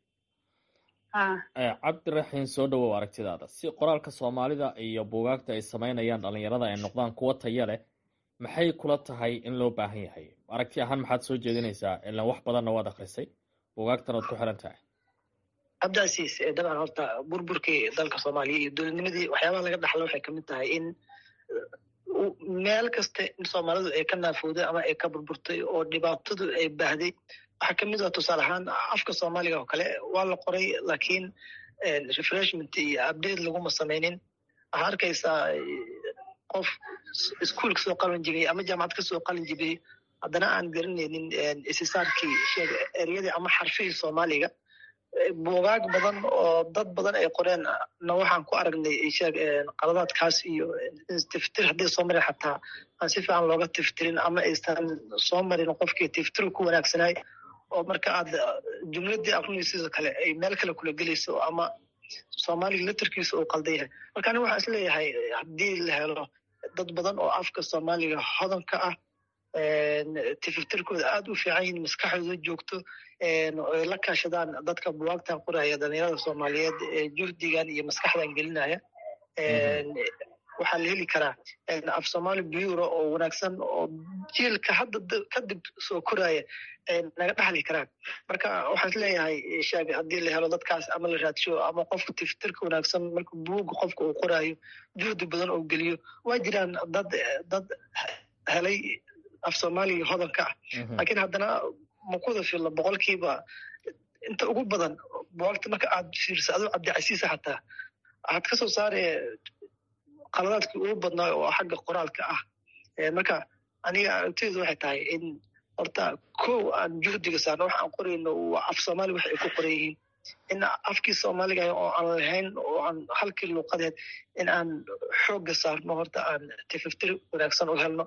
cabdiraxiin soo dhawow aragtidaada si qoraalka soomaalida iyo buugaagta ay samaynayaan dhalinyarada ay noqdaan kuwo taya leh maxay kula tahay in loo baahan yahay aragti ahaan maxaad soo jeedinaysaa ilan wax badanna waad akrisay buugaagtan ood ku xiran tahay cabdicasiis dabcan horta burburkii dalka soomaaliya iyo dowladnimadii waxyaabaha laga dhaxla waxay kamid tahay in meel kasta in soomaalidu ay ka naafowday ama ay ka burburtay oo dhibaatadu ay baahday waxaa kamid ah tusaale ahaan afka soomaaliga oo kale waa la qoray laakiin refreshment iyo update laguma samaynin waxaa arkaysaa qof iskuol kasoo qalin jibiyey ama jaamacad kasoo qalin jibiyey haddana aan garanaynin isisaarkii sheeg eryadii ama xarfihii soomaaliga buugaag badan oo dad badan ay qoreen na waxaan ku aragnay sheeg qaladaadkaas iyo tiftir hadday soo marin xataa aan si fiican looga tiftirin ama aysan soo marin qofkii tiftir ku wanaagsanaay oo marka aad jumladii aqrinaysiisa kale ay meel kale kula gelayso ama soomaaliga leterkiisa uu qaldan yahay marka aniga waxaan isleeyahay haddii la helo dad badan oo afka soomaaliga hodanka ah tiftirkooda aada u fiican yihin maskaxdooda joogto ay la kaashadaan dadka buwaagtan qoraya dhalinyarada soomaaliyeed ee juhdigan iyo maskaxdan gelinaya waxaa la heli karaa af somaali bureau oo wanaagsan oo jiilka hadda kadib soo koraya naga dhaxli karaan marka waxaan isleeyahay sheeg haddii la helo dadkaas ama la raadsho ama qofka tiftirka wanaagsan marka buuga qofka uu qoraayo juhdi badan oo geliyo waa jiraan dad dad helay af soomaaliga hodanka ah laakiin haddana makuda filla boqolkiiba inta ugu badan buwaagta marka aad fiirsa adoo cabdicasiisa xataa waxaad ka soo saare qaladaadkii ugu badnaa oo xagga qoraalka ah marka aniga aragtideedu waxay tahay in horta kow aan juhdiga saarno wax aan qorayno waa af soomaali wax ay ku qoran yihiin in afkii soomaaliga oo aan lahayn oo aan halkii luuqadeed in aan xoogga saarno horta aan tififtir wanaagsan u helno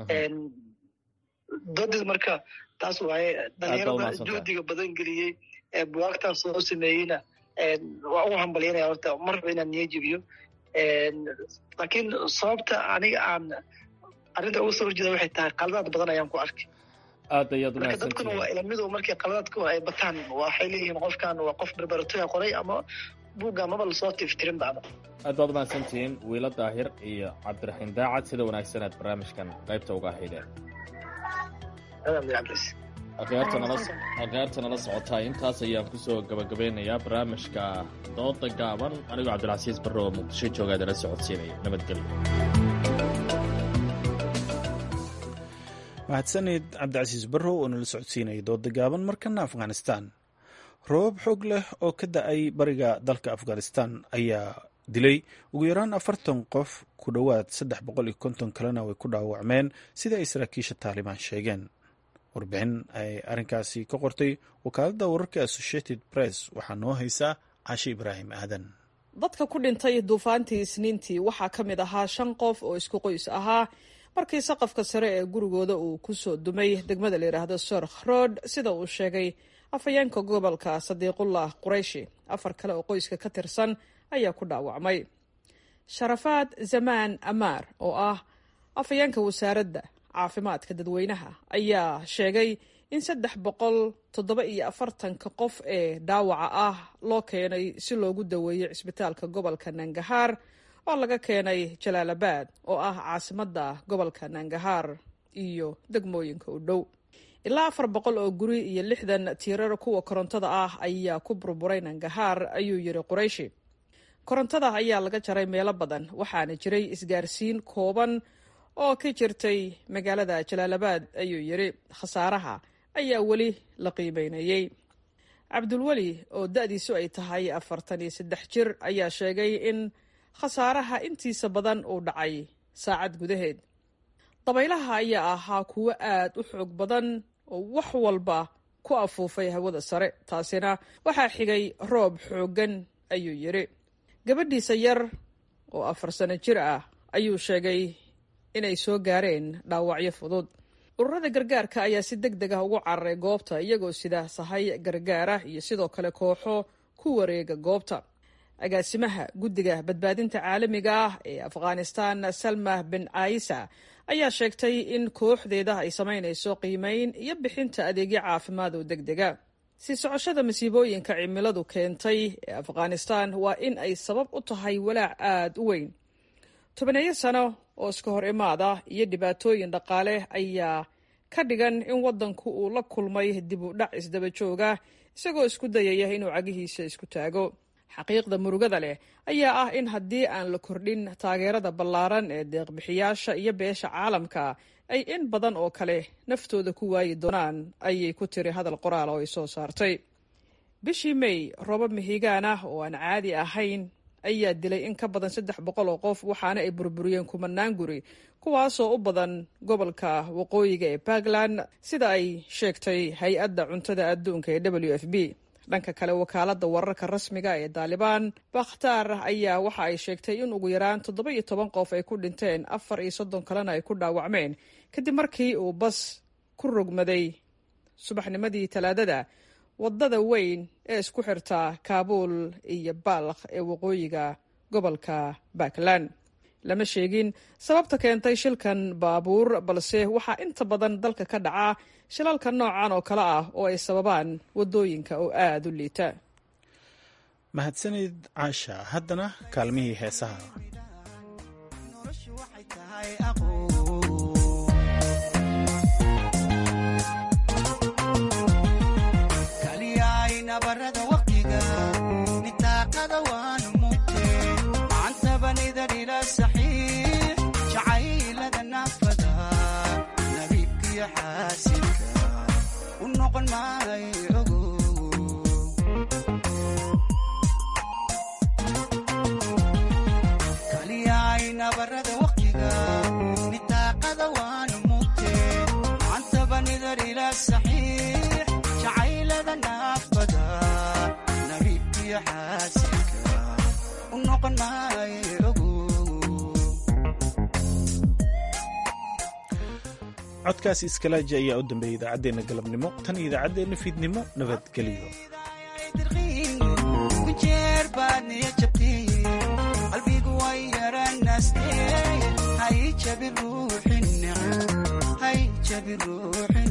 doodeed marka taas waaye dhalinyarada juhdiga badan geliyey ee buwaagtan soo sameeyeyna waa ugu hambalyanaya horta marba inaan niyo jebiyo laakiin sababta aniga aan arrinta uga soo horjeeda waxay tahay qaladaad badan ayaan ku arkay aad ayaad marka dadkuna waa ilamidu markay qaladaadku ay bataan waxay leeyihiin qofkan waa qof barbaratoya qoray ama buugga maba lasoo tiftirin bacda aad baad umahadsantihiin wiilo daahir iyo cabdiraxiin daacad sida wanaagsan aad barnaamijkan qaybta uga ahaydeen akhyaarta nala socotaa intaas ayaan kusoo gabagabeynayaa barnaamijka dooda gaaban anigoo cabdilcasiis barre oo muqdisho jooga adala socodsiinaya nabadgelyo mahadsanid cabdicasiis barrow oo nala socodsiinaya dooda gaaban markana afghanistan roobab xoog leh oo ka da-ay bariga dalka afghanistan ayaa dilay ugu yaraan afartan qof ku dhowaad saddex boqol iyo konton kalena way ku dhaawacmeen sida ay saraakiisha taalibaan sheegeen warbixin ay arrinkaasi ka qortay wakaaladda wararka associated press waxaa noo haysaa cashe ibraahim aadan dadka ku dhintay duufaantii isniintii waxaa ka mid ahaa shan qof oo isku qoys ahaa markii saqafka sare ee gurigooda uu ku soo dumay degmada la yidhaahdo sorkh road sida uu sheegay afhayeenka gobolka sadiiqullah qurayshi afar kale oo qoyska ka tirsan ayaa ku dhaawacmay sharafaad zamaan amaar oo ah afhayeenka wasaaradda caafimaadka dadweynaha ayaa sheegay in saddex boqol toddoba iyo afartanka qof ee dhaawaca ah loo keenay si loogu daweeyo cisbitaalka gobolka nangahaar oo laga keenay jalaalabad oo ah caasimadda gobolka nangahaar iyo degmooyinka u dhow ilaa afar boqol oo guri iyo lixdan tiirar kuwa korontada ah ayaa ku burburay nangahaar ayuu yidhi qurayshi korontada ayaa laga jaray meelo badan waxaana jiray isgaarsiin kooban oo ka jirtay magaalada jalaalabad ayuu yidhi khasaaraha ayaa weli la qiimeynayey cabdulweli oo da-diisu ay tahay afartan iyo saddex jir ayaa sheegay in khasaaraha intiisa badan uu dhacay saacad gudaheed dabaylaha ayaa ahaa kuwo aad u xoog badan oo wax walba ku afuufay hawada sare taasina waxaa xigay roob xooggan ayuu yidhi gabadhiisa yar oo afar sano jir ah ayuu sheegay inay soo gaareen dhaawacyo fudud ururada gargaarka ayaa si deg deg ah ugu cararay goobta iyagoo sida sahay gargaara iyo sidoo kale kooxo ku wareega goobta agaasimaha guddiga badbaadinta caalamiga ah ee afghanistan salma bin caisa ayaa sheegtay in kooxdeeda ay samaynayso qiimeyn iyo bixinta adeegyo caafimaad oo deg dega sii socoshada masiibooyinka cimiladu keentay ee afghanistan waa in ay sabab u tahay walaac aada u weyn tobaneeyo sano oo iska hor imaada iyo dhibaatooyin dhaqaale ayaa ka dhigan in waddanku uu la kulmay dib u dhac isdaba jooga isagoo isku dayaya inuu cagihiisa isku taago xaqiiqda murugada leh ayaa ah in haddii aan la kordhin taageerada ballaaran ee deeqbixiyaasha iyo beesha caalamka ay in badan oo kale naftooda ku waayi doonaan ayay ku tiri hadal qoraal oo ay soo saartay bishii may roobab mihigaan ah oo aan caadi ahayn ayaa dilay in ka badan saddex boqol oo qof waxaana ay burburiyeen kumanaan guri kuwaasoo u badan gobolka waqooyiga ee puntland sida ay sheegtay hay-adda cuntada adduunka ee w f b dhanka kale wakaaladda wararka rasmiga ee daalibaan bakhtaar ayaa waxa ay sheegtay in ugu yaraan toddoba iyo toban qof ay ku dhinteen afar iyo soddon kalena ay ku dhaawacmeen kadib markii uu bas ku rogmaday subaxnimadii talaadada waddada weyn ee isku xirta kaabuul iyo baalkh ee waqooyiga gobolka puntland lama sheegin sababta keentay shilkan baabuur balse waxaa inta badan dalka ka dhaca shilalka noocan oo kale ah oo ay sababaan waddooyinka oo aada u liita mahadsanid caasha haddana kaalmihii heesaha codkaas iskalaaji ayaa u dambeeyay idaacaddeenna galabnimo tan iyo idaacaddeenna fiidnimo nabadgelyo qalbigu way yaranaste hay jabi ruuxin